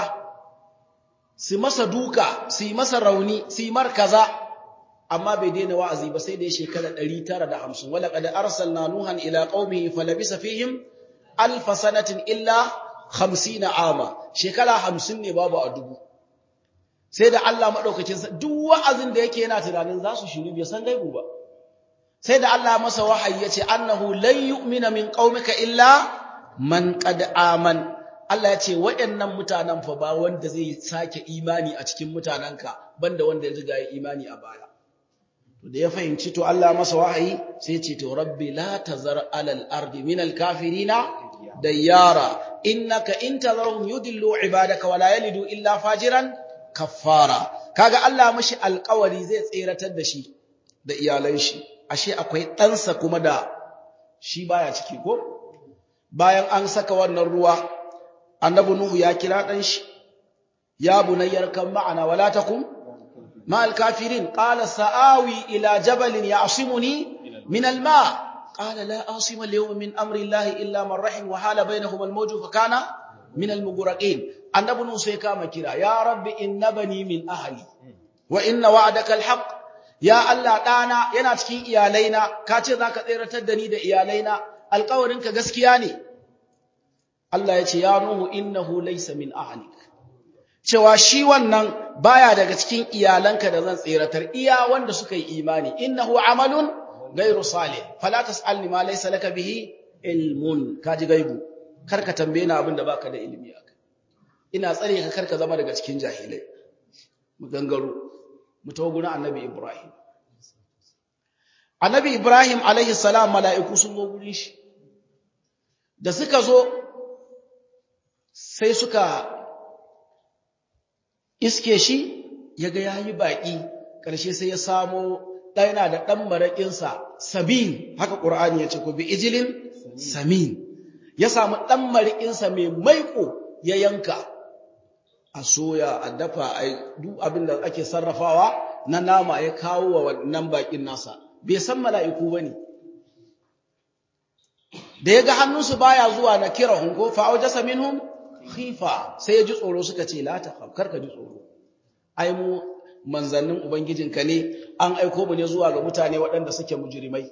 su masa duka su yi masa rauni su yi markaza amma bai daina wa'azi ba sai da ya shekara 950 wala qad arsalna nuhan ila qaumihi falabisa fihim alf sanatin illa 50 ama shekara 50 ne babu a dubu sai da Allah madaukakin sa duk wa'azin da yake yana tunanin za su shiru bai san gaibu ba sai da Allah masa wahayi yace annahu lan yu'mina min qaumika illa man qad aman Allah ya ce waɗannan mutanen fa ba wanda zai sake imani a cikin mutanenka banda wanda ya riga ya imani a baya to da ya fahimci to Allah masa wahayi sai ce to rabbi la tazar alal ardi min al kafirina dayyara innaka in tazarhum yudillu ibadaka wala yalidu illa fajiran kaffara kaga Allah mashi alƙawari zai tseratar da shi da iyalan shi ashe akwai ɗansa kuma da shi baya ciki ko bayan an saka wannan ruwa annabi nuhu ya kira ɗan shi ya bunayyar kan ma'ana wala takum مع الكافرين قال سآوي إلى جبل يعصمني من الماء قال لا آصم اليوم من أمر الله إلا من رحم وحال بينهما الموج فكان من المغرقين النبي موسى كما كرا يا رب إن بني من أهلي وإن وعدك الحق يا الله دانا yana cikin iyalaina kace zaka tsiratar da ni da iyalaina alƙawarinka gaskiya ne Allah ya ce ya nuhu innahu laysa min ahlik cewa shi wannan baya daga cikin iyalanka da zan tseratar iya wanda suka yi imani innahu amalun ghairu salih fala tasalni ma laysa laka bihi ilmun kaji gaibu karka tambaye ni abin da baka da ilimi akai ina tsare ka karka zama daga cikin jahilai mu gangaro mu tawo gurin annabi ibrahim annabi ibrahim alaihi salam mala'iku sun zo gurin shi da suka zo sai suka iske shi ya ga yayi baki ƙarshe sai ya samo ɗana da ɗan maraƙinsa samin haka ƙur'ani ya ce ko bi ijilin samin ya samu ɗan maraƙinsa mai maiƙo ya yanka a soya a dafa a duk abin da ake sarrafawa na nama ya kawo wa wannan baƙin nasa bai san mala'iku ba ne da ya ga hannunsu baya zuwa na kira hunko fa'aujasa minhum khifa sai ya ji tsoro suka ce la takhaf karka ji tsoro ai mu manzannin ubangijinka ne an aiko mu ne zuwa ga mutane waɗanda suke mujrimai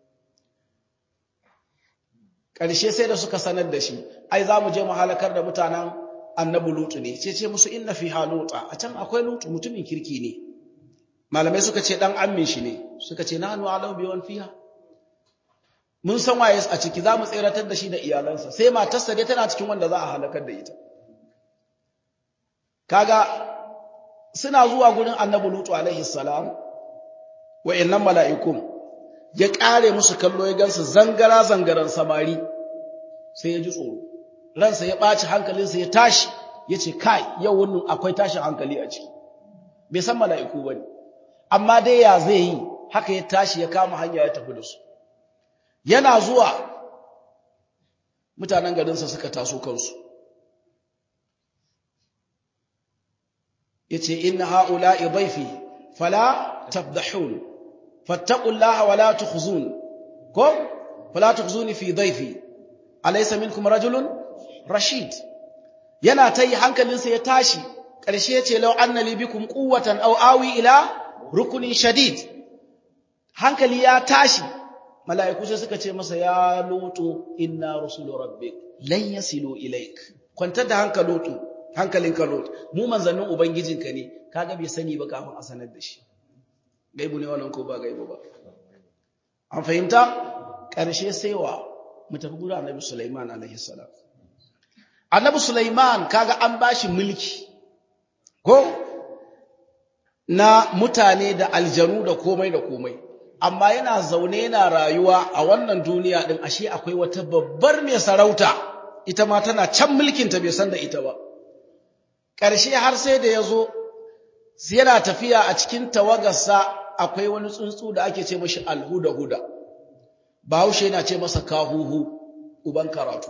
ƙarshe sai da suka sanar da shi ai za mu je mu halakar da mutanen annabi lutu ne ce ce musu inna fi haluta a can akwai lutu mutumin kirki ne malamai suka ce dan ammin shi ne suka ce nahnu alau bi wan fiha mun san waye a ciki za mu tseratar da shi da iyalansa sai matarsa dai tana cikin wanda za a halakar da ita kaga suna zuwa gurin annabi lutu alaihi salam wayannan mala'ikun ya kare musu kallo ya gansu zangara zangaran samari sai ya ji tsoro ransa ya ɓaci hankalinsa ya tashi ya ce kai yau wannan akwai tashin hankali a ciki bai san mala'iku ba ne amma dai ya zai yi haka ya tashi ya kama hanya ya tafi da su yana zuwa mutanen garinsa suka taso kansu yace inna haula'i dhayfi fala tabdahun fattaqullaha wala tukhzun ko fala tukhzuni fi dhayfi alaysa minkum rajulun rashid yana tayi hankalinsa ya tashi ƙarshe yace law anna li bikum quwwatan aw awi ila rukunin shadid hankali ya tashi mala'iku sai suka ce masa ya lutu inna rusulu rabbik lan yasilu ilaik kwantar da hankalutu hankalinka lutu mu manzannin ubangijinka ne kaga bai sani ba kafin a sanar da shi gaibu ne wannan ko ba gaibu ba an fahimta ƙarshe sai wa mu tafi gurin annabi Sulaiman alaihi salam annabi Sulaiman kaga an bashi mulki ko na mutane da aljanu da komai da komai amma yana zaune yana rayuwa a wannan duniya din ashe akwai wata babbar mai sarauta ita ma tana can mulkinta bai san da ita ba ƙarshe har sai da ya zo yana tafiya a cikin tawagarsa akwai wani tsuntsu da ake ce mashi alhuda-huda bahaushe yana ce masa kahuhu uban karatu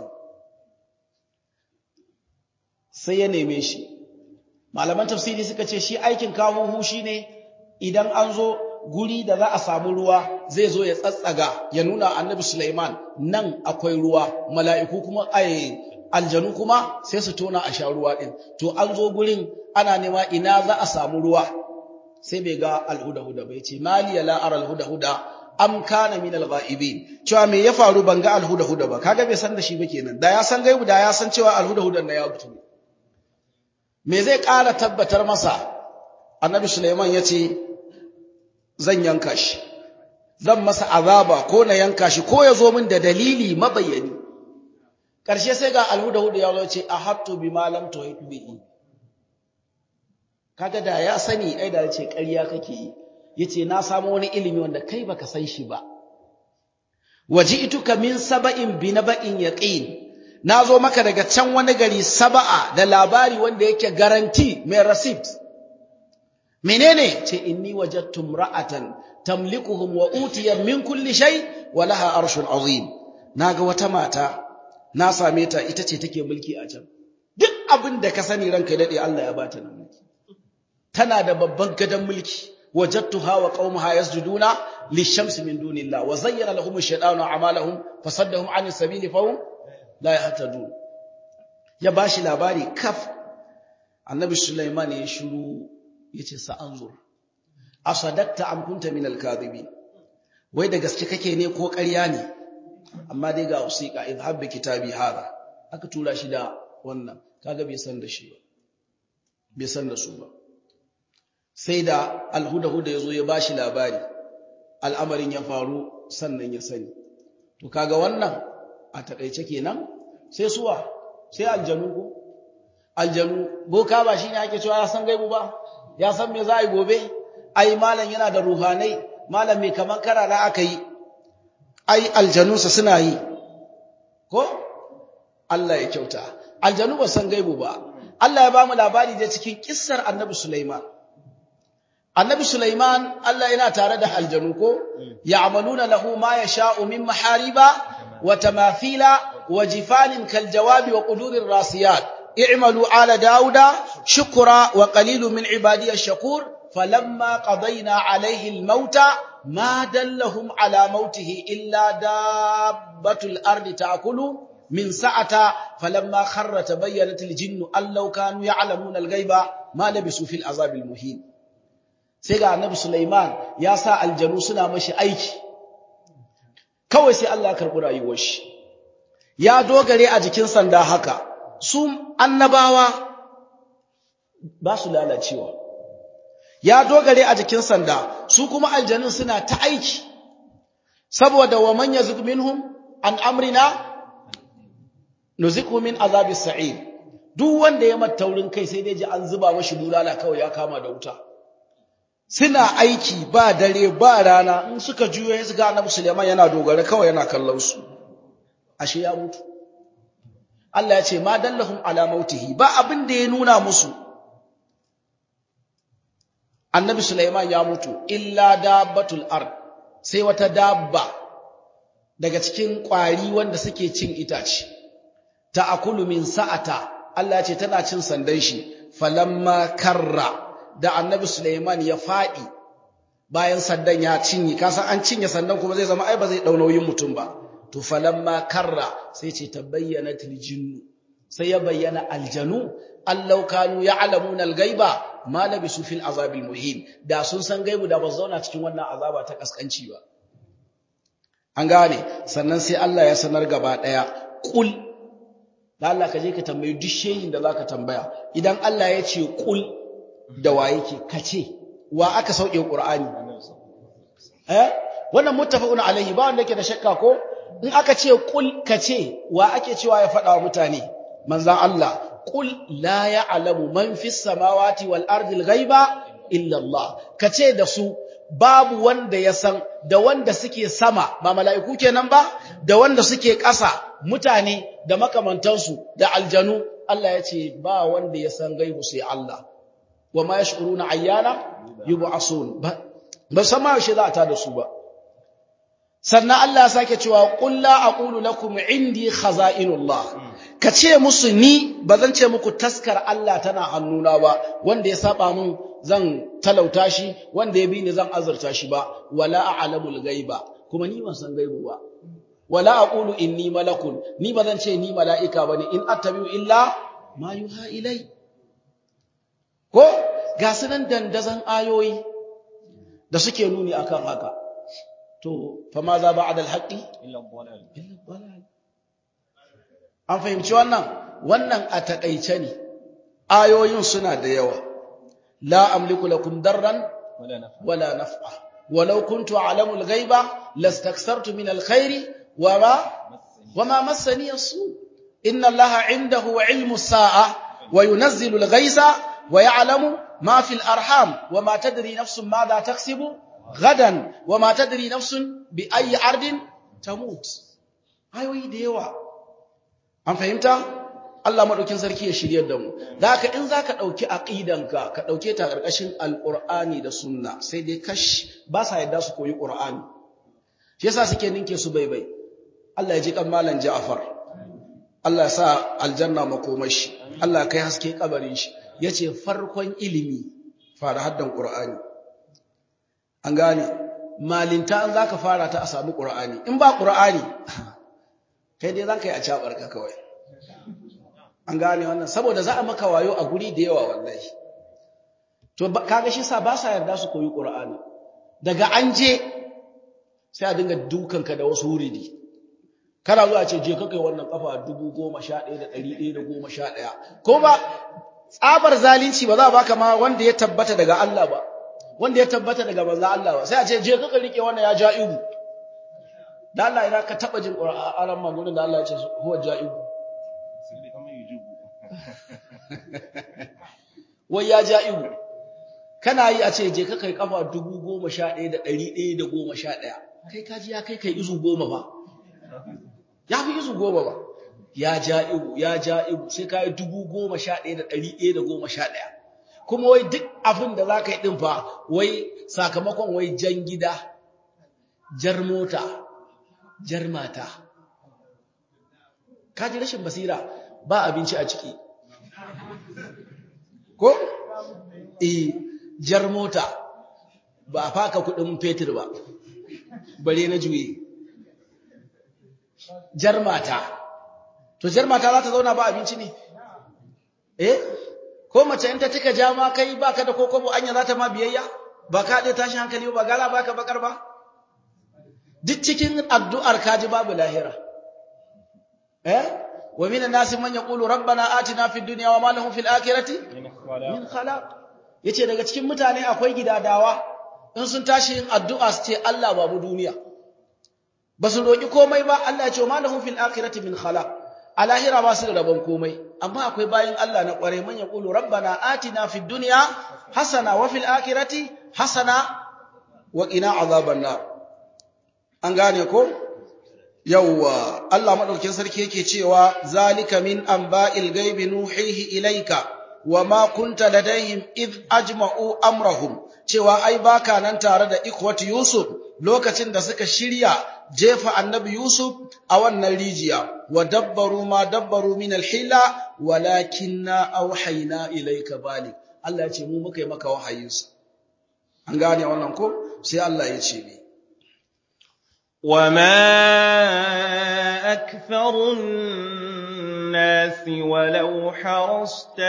sai ya neme shi malaman tafsiri suka ce shi aikin kahuhu shine idan an zo guri da za a samu ruwa zai zo ya tsatsaga ya nuna annabi Sulaiman nan akwai ruwa mala'iku kuma ai aljanu kuma sai su tona a sha ruwa din to an zo gurin ana nema ina za a samu ruwa sai bai ga alhuda-huda bai ce mali ya la'ar alhuda-huda am kana min alghaibin cewa me ya faru ban ga alhuda-huda ba kaga bai san da shi ba kenan da ya san gaibu da ya san cewa alhuda-hudan na ya mutu me zai ƙara tabbatar masa annabi Sulaiman ya ce zan yanka shi zan masa azaba ko na yanka shi ko ya zo min da dalili mabayyani ƙarshe sai ga alhuda-huda ya zo ce ahattu bima lam tuhit bihi kaga da ya sani ai da yace ƙarya kake yi yace na samu wani ilimi wanda kai baka san shi ba waji'tuka min saba'in bi naba'in yaqin nazo maka daga can wani gari saba'a da labari wanda yake garanti mai receipt menene ce inni wajadtu imra'atan tamlikuhum wa utiyat min kulli shay wa laha arshun azim naga wata mata na same ta ita ce take mulki a can duk abin da ka sani ranka dade Allah ya bata nan mulki tana da babban gadon mulki wajadtuha wa qaumuha yasjuduna lishamsi min dunillah wa zayyana lahum ash-shaytanu a'malahum fasaddahum 'anis sabili fahum la yahtadun ya bashi labari kaf annabi sulaiman ya shiru yace sa anzur asadakta am kunta min al-kadhibin wai da gaske kake ne ko ƙarya ne amma dai ga usiqa idhhab bi kitabi hada aka tura shi da wannan kaga bai san da shi ba bai san da su ba sai da alhuda-huda ya zo ya bashi labari al'amarin ya faru sannan ya sani to kaga wannan a takaice kenan sai suwa sai aljanu ko aljanu boka ba shine ake cewa ya san gaibu ba ya san me za a yi gobe ai malam yana da ruhanai malam mai kaman karara aka yi ai aljanunsa suna yi ko Allah ya kyauta aljanu ba san gaibu ba Allah ya ba mu labari da cikin kissar annabi Sulaiman Annabi Sulaiman Allah yana tare da aljanu ko ya'maluna lahu ma yasha'u min mahariba wa tamathila wa jifanin kal jawabi wa qudurir rasiyat i'malu ala dauda shukra wa qalilun min ibadiy ash-shakur falamma qadayna alayhi al-mauta ma dallahum ala mautihi illa dabbatul ardi ta'kulu min sa'ata falamma kharra tabayyanat al-jinnu allau kanu ya'lamuna al-ghaiba ma labisu fil azabil muhin sai ga annabi Sulaiman ya sa aljanu suna mashi aiki kawai sai Allah ya karɓi rayuwar shi ya dogare a jikin sanda haka su annabawa ba su lalacewa ya dogare a jikin sanda su kuma aljanun suna ta aiki saboda wa man yazuk minhum an amrina nuzikhu min azabis sa'ir duk wanda ya mata taurin kai sai dai ji an zuba mashi bulala kawai ya kama da wuta suna aiki ba dare ba rana in suka juyo ya ga Annabi Sulaiman yana dogara kawai yana kallon su ashe ya mutu Allah ya ce ma dallahum ala mautihi ba abin da ya nuna musu Annabi Sulaiman ya mutu illa dabbatul ard sai wata dabba daga cikin kwari wanda suke cin itace ta'akulu min sa'ata Allah ya ce tana cin sandan shi falamma karra da annabi Suleiman ya faɗi bayan sandan ya cinye kasan an cinye sandan kuma zai zama ai ba zai dau nauyin mutum ba to falamma karra sai ce tabayyanat aljinnu sai ya bayyana aljanu allau kanu ya'lamuna alghaiba ma labisu fil azabil muhin da sun san gaibu da ba zauna cikin wannan azaba ta kaskanci ba an gane sannan sai Allah ya sanar gaba daya kul da Allah ka je ka tambayi duk shehin da zaka tambaya idan Allah ya ce kul da wa yake kace wa aka sauke Qur'ani eh wannan muttafaqun alaihi ba wanda yake da shakka ko in aka ce kul kace wa ake cewa ya faɗa wa mutane manzon Allah kul la ya'lamu man fis samawati wal ardi al ghaiba illa Allah kace da su babu wanda ya san da wanda suke sama ba mala'iku kenan ba da wanda suke ƙasa mutane da makamantansu da aljanu Allah ya ce ba wanda ya san gaibu sai Allah wa ma yash'uruna ayyana yub'asun ba ba san ma yaushe za a tada su ba sannan Allah ya sake cewa qul la aqulu lakum indi khaza'inullah ka ce musu ni ba zan ce muku taskar Allah tana hannuna ba wanda ya saba mun zan talauta shi wanda ya bi ni zan azurta shi ba wala a'lamul ghaiba kuma ni ban san gaibu ba wala aqulu inni malakun ni ba zan ce ni mala'ika bane in attabi'u illa ma yuha ilai ko ga sunan dandazan ayoyi da suke nuni akan haka to fa ma za ba'da al-haqqi illa dhalal illa dhalal an fahimci wannan wannan a takaice ne ayoyin suna da yawa la amliku lakum darran wala nafa wala naf'a walau kuntu a'lamu al-ghaiba lastakthartu min al-khairi wama wama massani as-su inna allaha 'indahu 'ilmu as-sa'a wa yunazzilu al-ghaytha wa ya'lamu ma fi al-arham wama tadri nafsun madha taksibu gadan wama tadri nafsun bi ayyi ardin tamut ayoyi da yawa an fahimta Allah madaukin sarki ya shiryar da mu da haka in zaka dauki aqidanka ka dauke ta karkashin alqur'ani da sunna sai dai kash ba sa yadda su koyi qur'ani shi yasa suke ninke su baibai Allah ya ji kan malan Ja'far Allah ya sa aljanna makomashi Allah kai haske kabarin shi yace farkon ilimi fara haddan qur'ani an gane malinta an zaka fara ta a samu qur'ani in ba qur'ani kai dai zaka yi a cabarka kawai an gane wannan saboda za a maka wayo a guri da yawa wallahi to kaga shi sa ba sa yarda su koyi qur'ani daga an je sai a dinga dukanka da wasu wuridi kana zuwa ce je ka kai wannan kafa 11111 ko ba tsabar zalunci ba za a baka ma wanda ya tabbata daga Allah ba wanda ya tabbata daga manzo Allah ba sai a ce je ka rike wannan ya ja'ibu da Allah idan ka taba jin Qur'anin magunin da Allah ya ce huwa ja'ibu sai kamar yujubu wai ya ja'ibu kana yi a ce je ka kai kafa 11111 kai kaji ya kai kai izu goma ba ya fi izu goma ba ya ja'ibu ya ja'ibu sai ka yi 11111 kuma wai duk abin da za ka yi ɗin fa wai sakamakon wai jan gida jar mota jar mata kaji rashin basira ba abinci a ciki ko eh jar mota ba a faka kudin fetur ba bare na juye jar mata to jar mata za ta zauna ba abinci ne eh ko mace in ta cika jama kai baka da kokobo anya za ta ma biyayya ba ka dai tashi hankali ba gara baka bakar ba duk cikin addu'ar kaji babu lahira eh wa minan nasi man yaqulu rabbana atina fid dunya wa ma lahu fil akhirati min khalaq yace daga cikin mutane akwai gidadawa in sun tashi yin addu'a su ce Allah babu duniya ba su roki komai ba Allah ya ce wa ma lahu fil akhirati min khalaq a lahira ba su da rabon komai amma akwai bayin Allah na kware man yaqulu rabbana atina fid dunya hasana wa fil akhirati hasana wa qina azaban nar an gane ko yawwa Allah madaukakin sarki yake cewa zalika min anba'il ghaibi nuhihi ilayka wama kunta ladaihim id ajma'u amrahum cewa ai baka nan tare da ikwati Yusuf lokacin da suka shirya jefa annabi Yusuf a wannan rijiya wa dabbaru ma dabbaru min alhila walakinna awhayna ilayka balik Allah ya ce mu muka yi maka wahayinsa an gane wannan ko sai Allah ya ce ne وما أكثر الناس ولو حرصت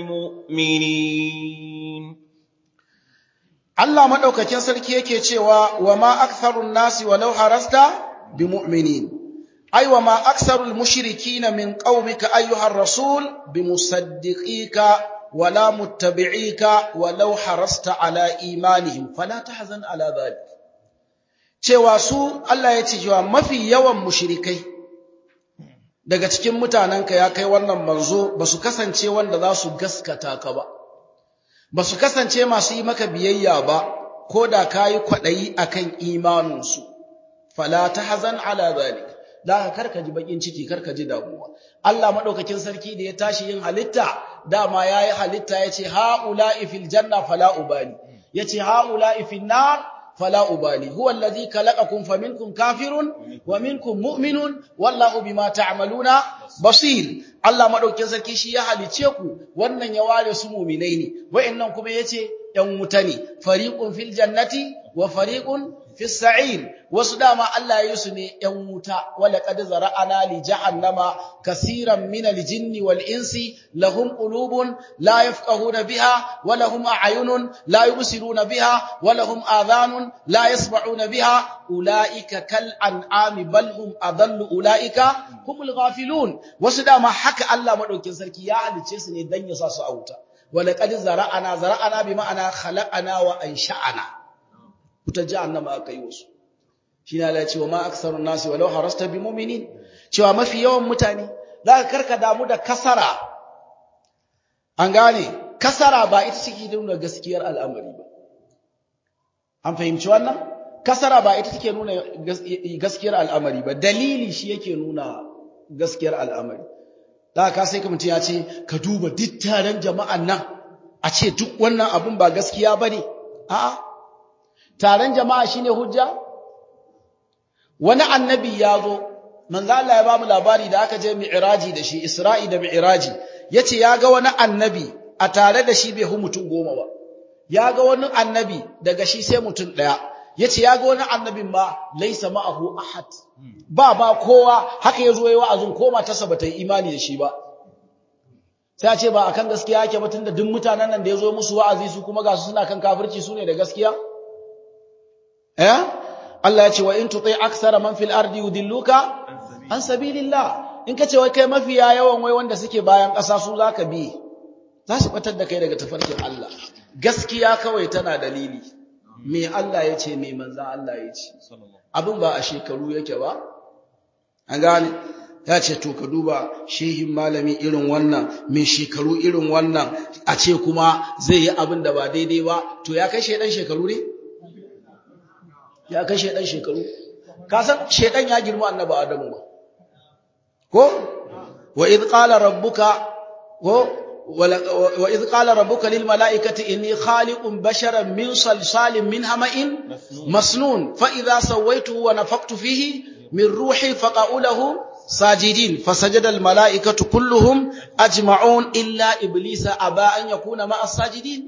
بمؤمنين Allah madaukakin sarki yake cewa wa ma aktharun nasi walau harasta bimu'minin ay wa ma aktharul mushrikina min qaumika ayyuhar rasul bimusaddiqika wala muttabi'ika walau harasta ala imanihim fala tahzan ala dhalik cewa su Allah ya ce cewa mafi yawan mushrikai daga cikin mutanenka ya kai wannan manzo ba su kasance wanda za su gaskata ka ba ba su kasance masu yi maka biyayya ba ko da kayi kwadayi akan imaninsu fala tahzan ala zalik da karka ji bakin ciki karka ji damuwa Allah madaukakin sarki da ya tashi yin halitta dama yayi halitta yace haula'i fil janna fala ubali yace haula'i fil nar fala ubali huwa alladhi khalaqakum faminkum kafirun wa minkum mu'minun wallahu bima ta'maluna basir Allah madaukakin sarki shi ya halice ku wannan ya ware su mu'minai ne wayannan kuma yace yan wuta ne fariqun fil jannati wa fariqun fis sa'ir wasu dama Allah ya yi su ne yan wuta wala qad zara'ana li jahannama kaseeran min al jinni wal insi lahum qulubun la yafqahuna biha wa lahum a'yunun la yubsiruna biha wa lahum adhanun la yasma'una biha ulaika kal an'ami bal hum adallu ulaika humul ghafilun wasu dama haka Allah madaukin sarki ya halice su ne dan ya sa su a wuta wala qad zara'ana zara'ana bi ma'ana khalaqana wa ansha'ana wuta jahannama aka yi wasu shi na lai cewa ma aksarun nasi walau harasta bi mu'minin cewa mafi yawan mutane za ka karka damu da kasara an gane kasara ba ita take nuna gaskiyar al'amari ba an fahimci wannan kasara ba ita take nuna gaskiyar al'amari ba dalili shi yake nuna gaskiyar al'amari da ka sai ka mutum ya ce ka duba duk taron jama'an nan a ce duk wannan abun ba gaskiya bane a'a taron jama'a shine hujja wani annabi ya zo manzo Allah ya ba mu labari da aka je mi'raji da shi Isra'i da mi'raji yace ya ga wani annabi a tare da shi bai hu mutum goma ba ya ga wani annabi daga shi sai mutum daya yace ya ga wani annabin ma laysa ma'ahu ahad ba ba kowa haka yazo yayi wa'azin koma ta sabata imani da shi ba sai a ce ba akan gaskiya yake ba tunda duk mutanen nan da yazo musu wa'azi su kuma ga su suna kan kafirci su ne da gaskiya eh Allah ya ce wa in tuti aksara man fil ardi yudilluka an sabilillah in kace wai kai mafiya yawan wai wanda suke bayan ƙasa su zaka bi za su batar da kai daga tafarkin Allah gaskiya kawai tana dalili me Allah ya ce me manzon Allah ya ce abin ba a shekaru yake ba an gane ya ce to ka duba shehin malami irin wannan mai shekaru irin wannan a ce kuma zai yi abin da ba daidai ba to ya kai shedan shekaru ne ya kai shedan shekaru ka san shedan ya girma annabi adamu ba ko wa id qala rabbuka ko wa id qala rabbuka lil malaikati inni khaliqun basharan min salsalin min hama'in masnun fa idha sawaituhu wa nafaqtu fihi min ruhi faqa'u lahu sajidin fasajada al malaikatu kulluhum ajma'un illa iblisa aba an yakuna ma'a sajidin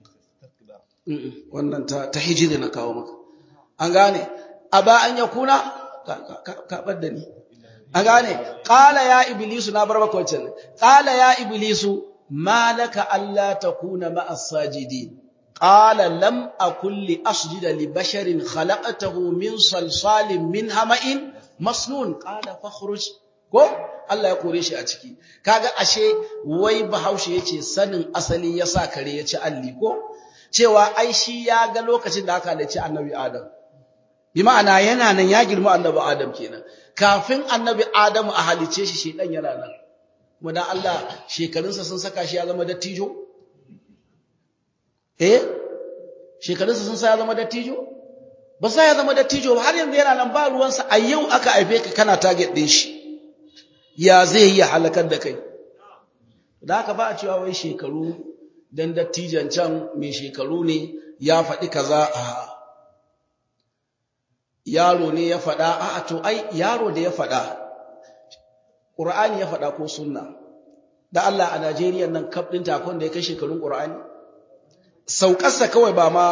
wannan ta ta hijiri na kawo maka an gane aba an yakuna ka da ni an gane qala ya iblisu na bar maka wancan qala ya iblisu malaka alla takuna ma as-sajidin qala lam akul li asjuda li basharin khalaqtahu min salsalin min hama'in masnun qala fakhruj ko Allah ya kore shi a ciki kaga ashe wai bahaushe yace sanin asali yasa kare ya ci alli ko cewa ai shi ya ga lokacin da aka halicci annabi Adam bi ma'ana yana nan ya girma annabi Adam kenan kafin annabi Adam a halice shi shedan yana nan kuma dan Allah shekarunsa sun saka shi ya zama dattijo eh shekarunsa sun sa ya zama dattijo ba sa ya zama dattijo ba har yanzu yana nan ba ruwansa a yau aka haife ka kana target din shi ya zai yi halakar da kai da haka ba a cewa wai shekaru dan dattijan can mai shekaru ne ya faɗi kaza a yaro ne ya faɗa a to ai yaro da ya faɗa ƙur'ani ya faɗa ko sunna da Allah a Najeriya nan kaf ɗin takon da ya kai shekarun ƙur'ani saukarsa kawai ba ma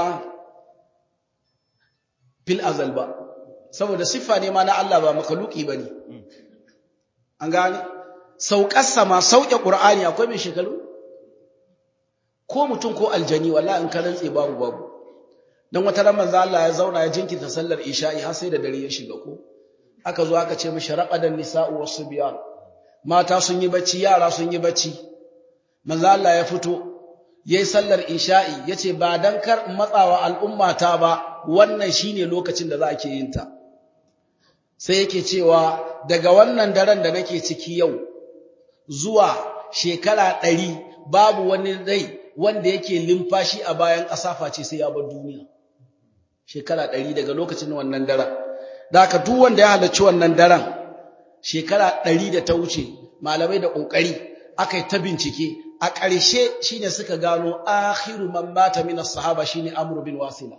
fil azal ba saboda siffa ne ma na Allah ba makaluki ba ne an gane saukarsa ma sauke ƙur'ani akwai mai shekaru ko mutum ko aljani wallahi in ka rantse babu babu dan wata ran manzo Allah ya zauna ya jinkirta sallar isha'i har sai da dare ya shiga ko aka zo aka ce mishi raqadan nisa'u wasbyan mata sun yi bacci yara sun yi bacci manzo Allah ya fito yayi sallar isha'i yace ba dan kar matsawa al'umma ta ba wannan shine lokacin da za a ke yin ta sai yake cewa daga wannan daren da nake ciki yau zuwa shekara ɗari babu wani rai wanda yake limfashi a bayan ƙasa face sai ya bar duniya shekara ɗari daga lokacin wannan daren da haka duk wanda ya halarci wannan daren shekara ɗari da ta wuce malamai da ƙoƙari aka yi ta bincike a ƙarshe shine suka gano akhiru man mata min as-sahaba shine Amr bin Wasila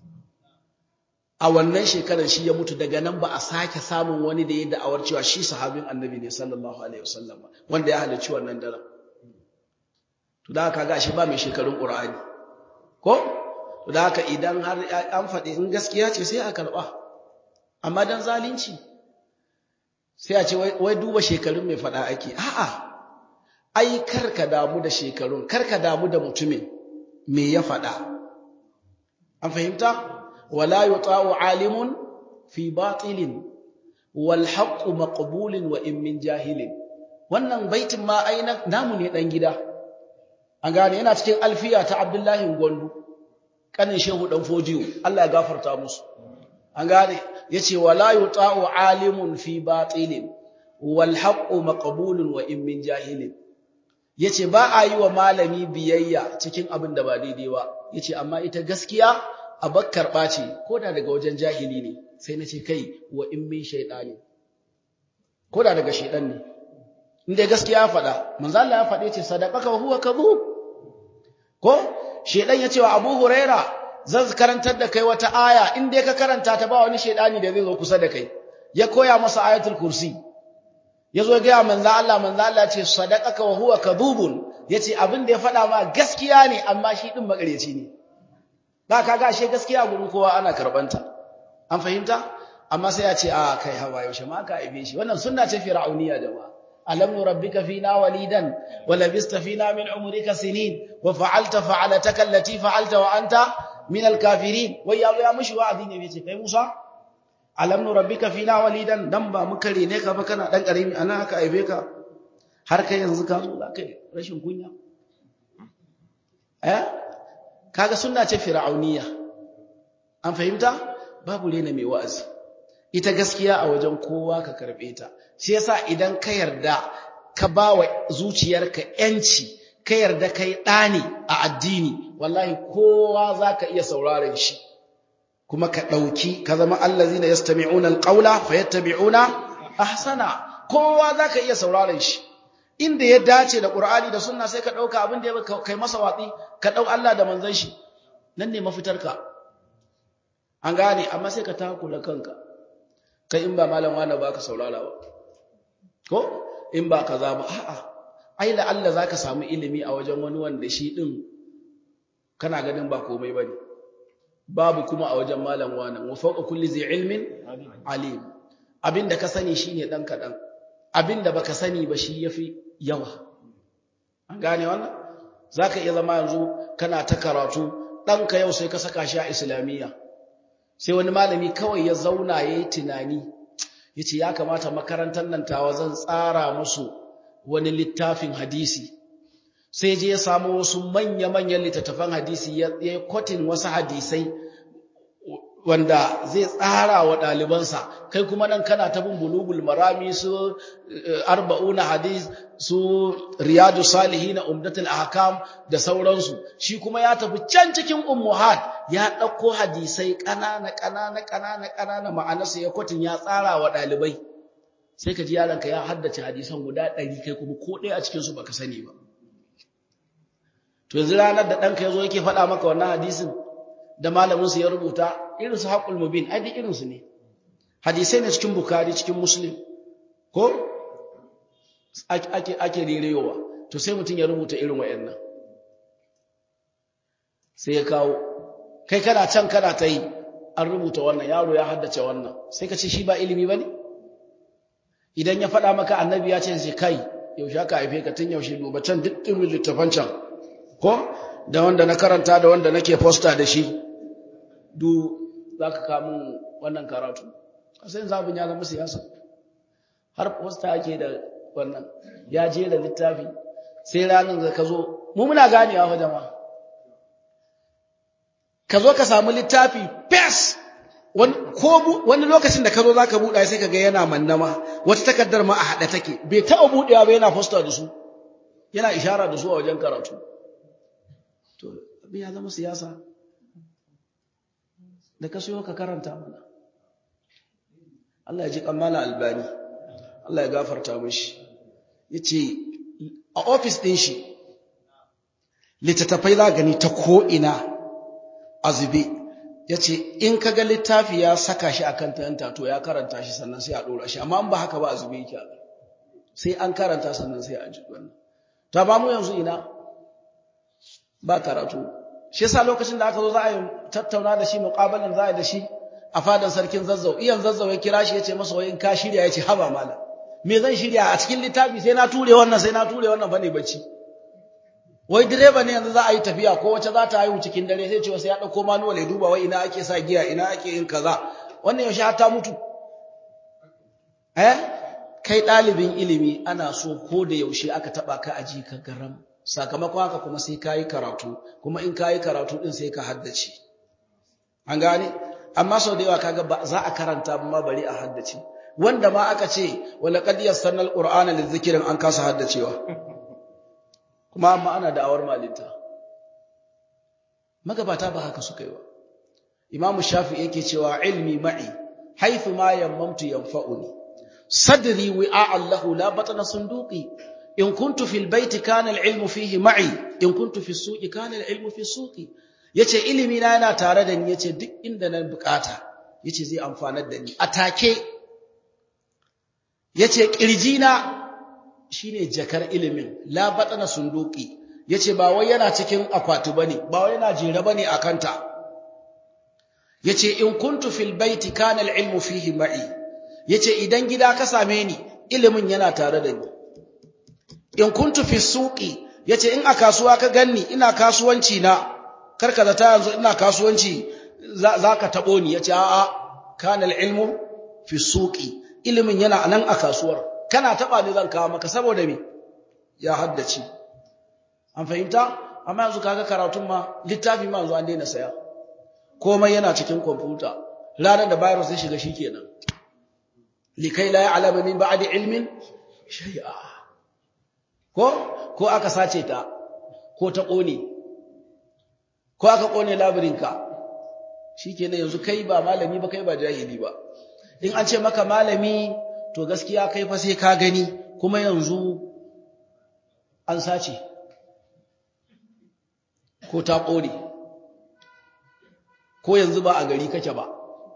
a wannan shekarar shi ya mutu daga nan ba a sake samun wani da ya da'awar cewa shi sahabin annabi ne sallallahu alaihi wasallam wanda ya halarci wannan daren to da haka ga shi ba mai shekarun Qur'ani ko to da haka idan har an faɗi in gaskiya ce sai a karɓa amma dan zalunci sai a ce wai duba shekarun mai faɗa ake a'a ai karka damu da shekarun karka damu da mutumin me ya faɗa an fahimta wala yuta'u alimun fi batilin wal haqqu maqbulun wa in min jahilin wannan baitin ma ai namu ne dan gida an gane yana cikin alfiya ta Abdullahi Gwandu kanin shehu dan fojiyo Allah ya gafarta musu an gane yace wala yuta'u alimun fi batilin wal haqqu maqbulun wa in min jahilin yace ba a yi wa malami biyayya cikin abin da ba daidai ba yace amma ita gaskiya a bakkar ɓace ko da daga wajen jahili ne sai na ce kai wa in min shaytani ko da daga shaydan ne inda gaskiya ya faɗa manzo Allah ya faɗe ce sadaqaka wa huwa kadhub ko shaydan ya ce wa Abu Huraira zan karantar da kai wata aya in dai ka karanta ta ba wani shaydani da zai zo kusa da kai ya koya masa ayatul kursi yazo ga manzo Allah manzo Allah ce sadaqaka wa huwa kadhubun yace abin da ya faɗa ma gaskiya ne amma shi din magareci ne da kaga ashe gaskiya gurin kowa ana karbanta an fahimta amma sai ya ce a kai hawa yaushe ma ka aibe shi wannan sunna ce fir'auniya jama'a alam nurabbika fina walidan wa labista fina min umrika sinin wa fa'alta fa'alataka allati fa'alta wa anta min al-kafirin wai ya ya mushi wa'azi ne yace kai Musa alam nurabbika fina walidan dan ba muka rene ka ba kana dan karimi ana haka aibe ka har kai yanzu ka zo kai rashin kunya eh kaga sunna ce fir'auniya an fahimta babu rena mai wa'azi ita gaskiya a wajen kowa ka karbe ta shi yasa idan ka yarda ka bawa zuciyarka yanci ka yarda kai dani a addini wallahi kowa zaka iya sauraron shi kuma ka dauki ka zama allazina yastami'una alqawla fayattabi'una ahsana kowa zaka iya sauraron shi inda ya dace da Qur'ani da Sunna sai ka dauka abin da ya kai masa watsi ka dau Allah da manzon shi nan ne mafitarka an gane amma sai ka takula kanka kai in ba malam wani ba ka saurara ba ko in ba kaza ba a'a ai la Allah zaka samu ilimi a wajen wani wanda shi din kana ganin ba komai bane babu kuma a wajen malam wani wa fawqa kulli zai ilmin alim abinda ka sani shine dan kadan abinda baka sani ba shi yafi yawa an gane wannan zaka iya zama yanzu kana ta karatu ɗanka yau sai ka saka shi a islamiyya sai wani malami kawai ya zauna ya yi tunani ya ce ya kamata makarantar nan tawa zan tsara musu wani littafin hadisi sai je ya samu wasu manya-manyan littattafan hadisi ya yi kwatin wasu hadisai wanda zai tsara wa ɗalibansa kai kuma nan kana ta bin bulugul marami su arba'una hadis su riyadu salihin umdatul ahkam da sauransu shi kuma ya tafi can cikin ummuhat ya ɗauko hadisai ƙanana ƙanana ƙanana ƙanana ma'anarsa ya kwatin ya tsara wa ɗalibai sai ka ji yaronka ya haddace hadisan guda ɗari kai kuma ko ɗaya a cikinsu baka sani ba to yanzu ranar da ɗanka ya zo yake faɗa maka wannan hadisin da malaminsu ya rubuta irinsu haƙul mubin ai duk irinsu ne hadisai ne cikin bukari cikin muslim ko ake ake rerewa to sai mutum ya rubuta irin wayannan sai ya kawo kai kana can kana ta yi an rubuta wannan yaro ya haddace wannan sai ka ce shi ba ilimi ba ne idan ya faɗa maka annabi ya ce sai kai yaushe aka haife ka tun yaushe duba can duk irin littafan can ko da wanda na karanta da wanda nake posta da shi du za ka kamun wannan karatu kasayin zabin ya zama siyasa har posta ake da wannan ya je da littafi sai ranar da ka zo mu muna ganewa wa jama'a ka zo ka samu littafi fes wani lokacin da ka zo za ka buɗa sai ka ga yana mannama wata takardar ma a haɗe take bai taɓa buɗewa ba yana posta da su yana ishara da su a wajen karatu to abin ya zama siyasa da ka so ka karanta mana Allah ya ji kammala albani Allah ya gafarta mishi yace a office din shi littattafai za gani ta ko ina azube yace in kaga littafi ya saka shi akan tanta to ya karanta shi sannan sai a dora shi amma in ba haka ba azube yake sai an karanta sannan sai a ji wannan ta ba mu yanzu ina ba karatu shi yasa lokacin da aka zo za a yi tattauna da shi muqabalan za a yi da shi a fadan sarkin zazzau iyan zazzau ya kira shi yace masa wai in ka shirya yace haba malam me zan shirya a cikin littafi sai na ture wannan sai na ture wannan bane bacci wai direba ne yanzu za a yi tafiya ko wace za ta haihu cikin dare sai ce sai ya dauko manual ya duba wai ina ake sa giya ina ake yin kaza wannan yaushe har ta mutu eh kai ɗalibin ilimi ana so ko da yaushe aka taɓa ka aji ka garam sakamakon haka kuma sai ka yi karatu kuma in ka yi karatu ɗin sai ka haddace an gane amma sau da yawa kaga ba za a karanta ma bari a haddace wanda ma aka ce wala qad yassarna alqur'ana lizikrin an kasa haddacewa kuma amma ana da'awar malinta magabata ba haka suka yi ba imamu shafi yake cewa ilmi ma'i haythu ma yammamtu yanfa'uni صدري وعاء له لا بطن صندوقي إن كنت في البيت كان العلم فيه معي إن كنت في السوق كان العلم في السوق yace ilimi na yana tare da ni yace duk inda na bukata yace zai amfanar da ni atake yace kirjina shine jakar ilimin la batana sunduki yace ba wai yana cikin akwati bane ba wai yana jere bane akanta yace in kuntu fil baiti kana al ilmu fihi ma'i yace idan gida ka same ni ilimin yana tare da ni in kuntu fi suqi yace in a kasuwa ka ganni ina kasuwanci na karka zata yanzu ina kasuwanci zaka tabo ni yace a'a kana ilmu fi suqi ilimin yana nan a kasuwar kana taba ni zan kawo maka saboda me ya haddace an fahimta amma yanzu kaga karatun ma littafi ma yanzu an daina saya komai yana cikin kwamfuta ranar da virus ya shiga shikenan likai la ya'lamu min ba'di ilmin shay'a ko ko aka sace ta ko ta kone ko aka kone labirinka shikenan yanzu kai ba malami ba kai ba jahili ba in an ce maka malami to gaskiya kai fa sai ka gani kuma yanzu an sace ko ta kone ko yanzu ba a gari kake ba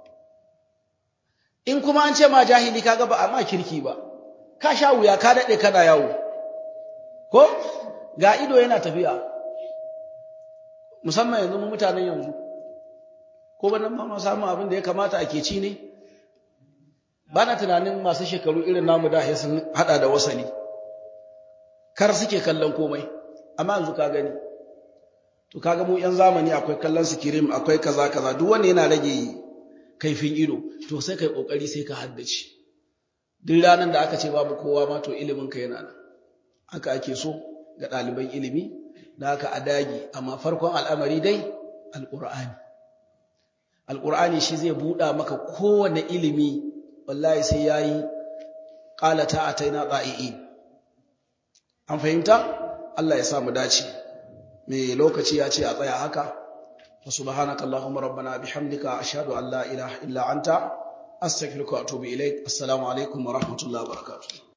in kuma an ce ma jahili kaga ba amma kirki ba ka sha wuya ka dade kana yawo ko ga ido yana tafiya musamman yanzu mu mutanen yanzu ko ba nan ma ma samu abin da ya kamata ake ci ne bana tunanin masu shekaru irin namu da sun hada da wasali kar suke kallon komai amma yanzu ka gani to kaga mu yan zamani akwai kallon sikirim akwai kaza kaza duk wanda yana rage kaifin ido to sai kai kokari sai ka haddace duk ranan da aka ce babu kowa ma to ilimin ka yana nan haka ake so ga ɗaliban ilimi da haka a dagi amma farkon al'amari dai alqur'ani alqur'ani shi zai buɗa maka kowane ilimi wallahi sai yayi qala ta ataina da'iin an fahimta Allah ya sa mu dace me lokaci ya ce a tsaya haka وسبحانك اللهم ربنا بحمدك أشهد أن لا إله إلا أنت أستغفرك وأتوب إليك السلام عليكم ورحمة الله وبركاته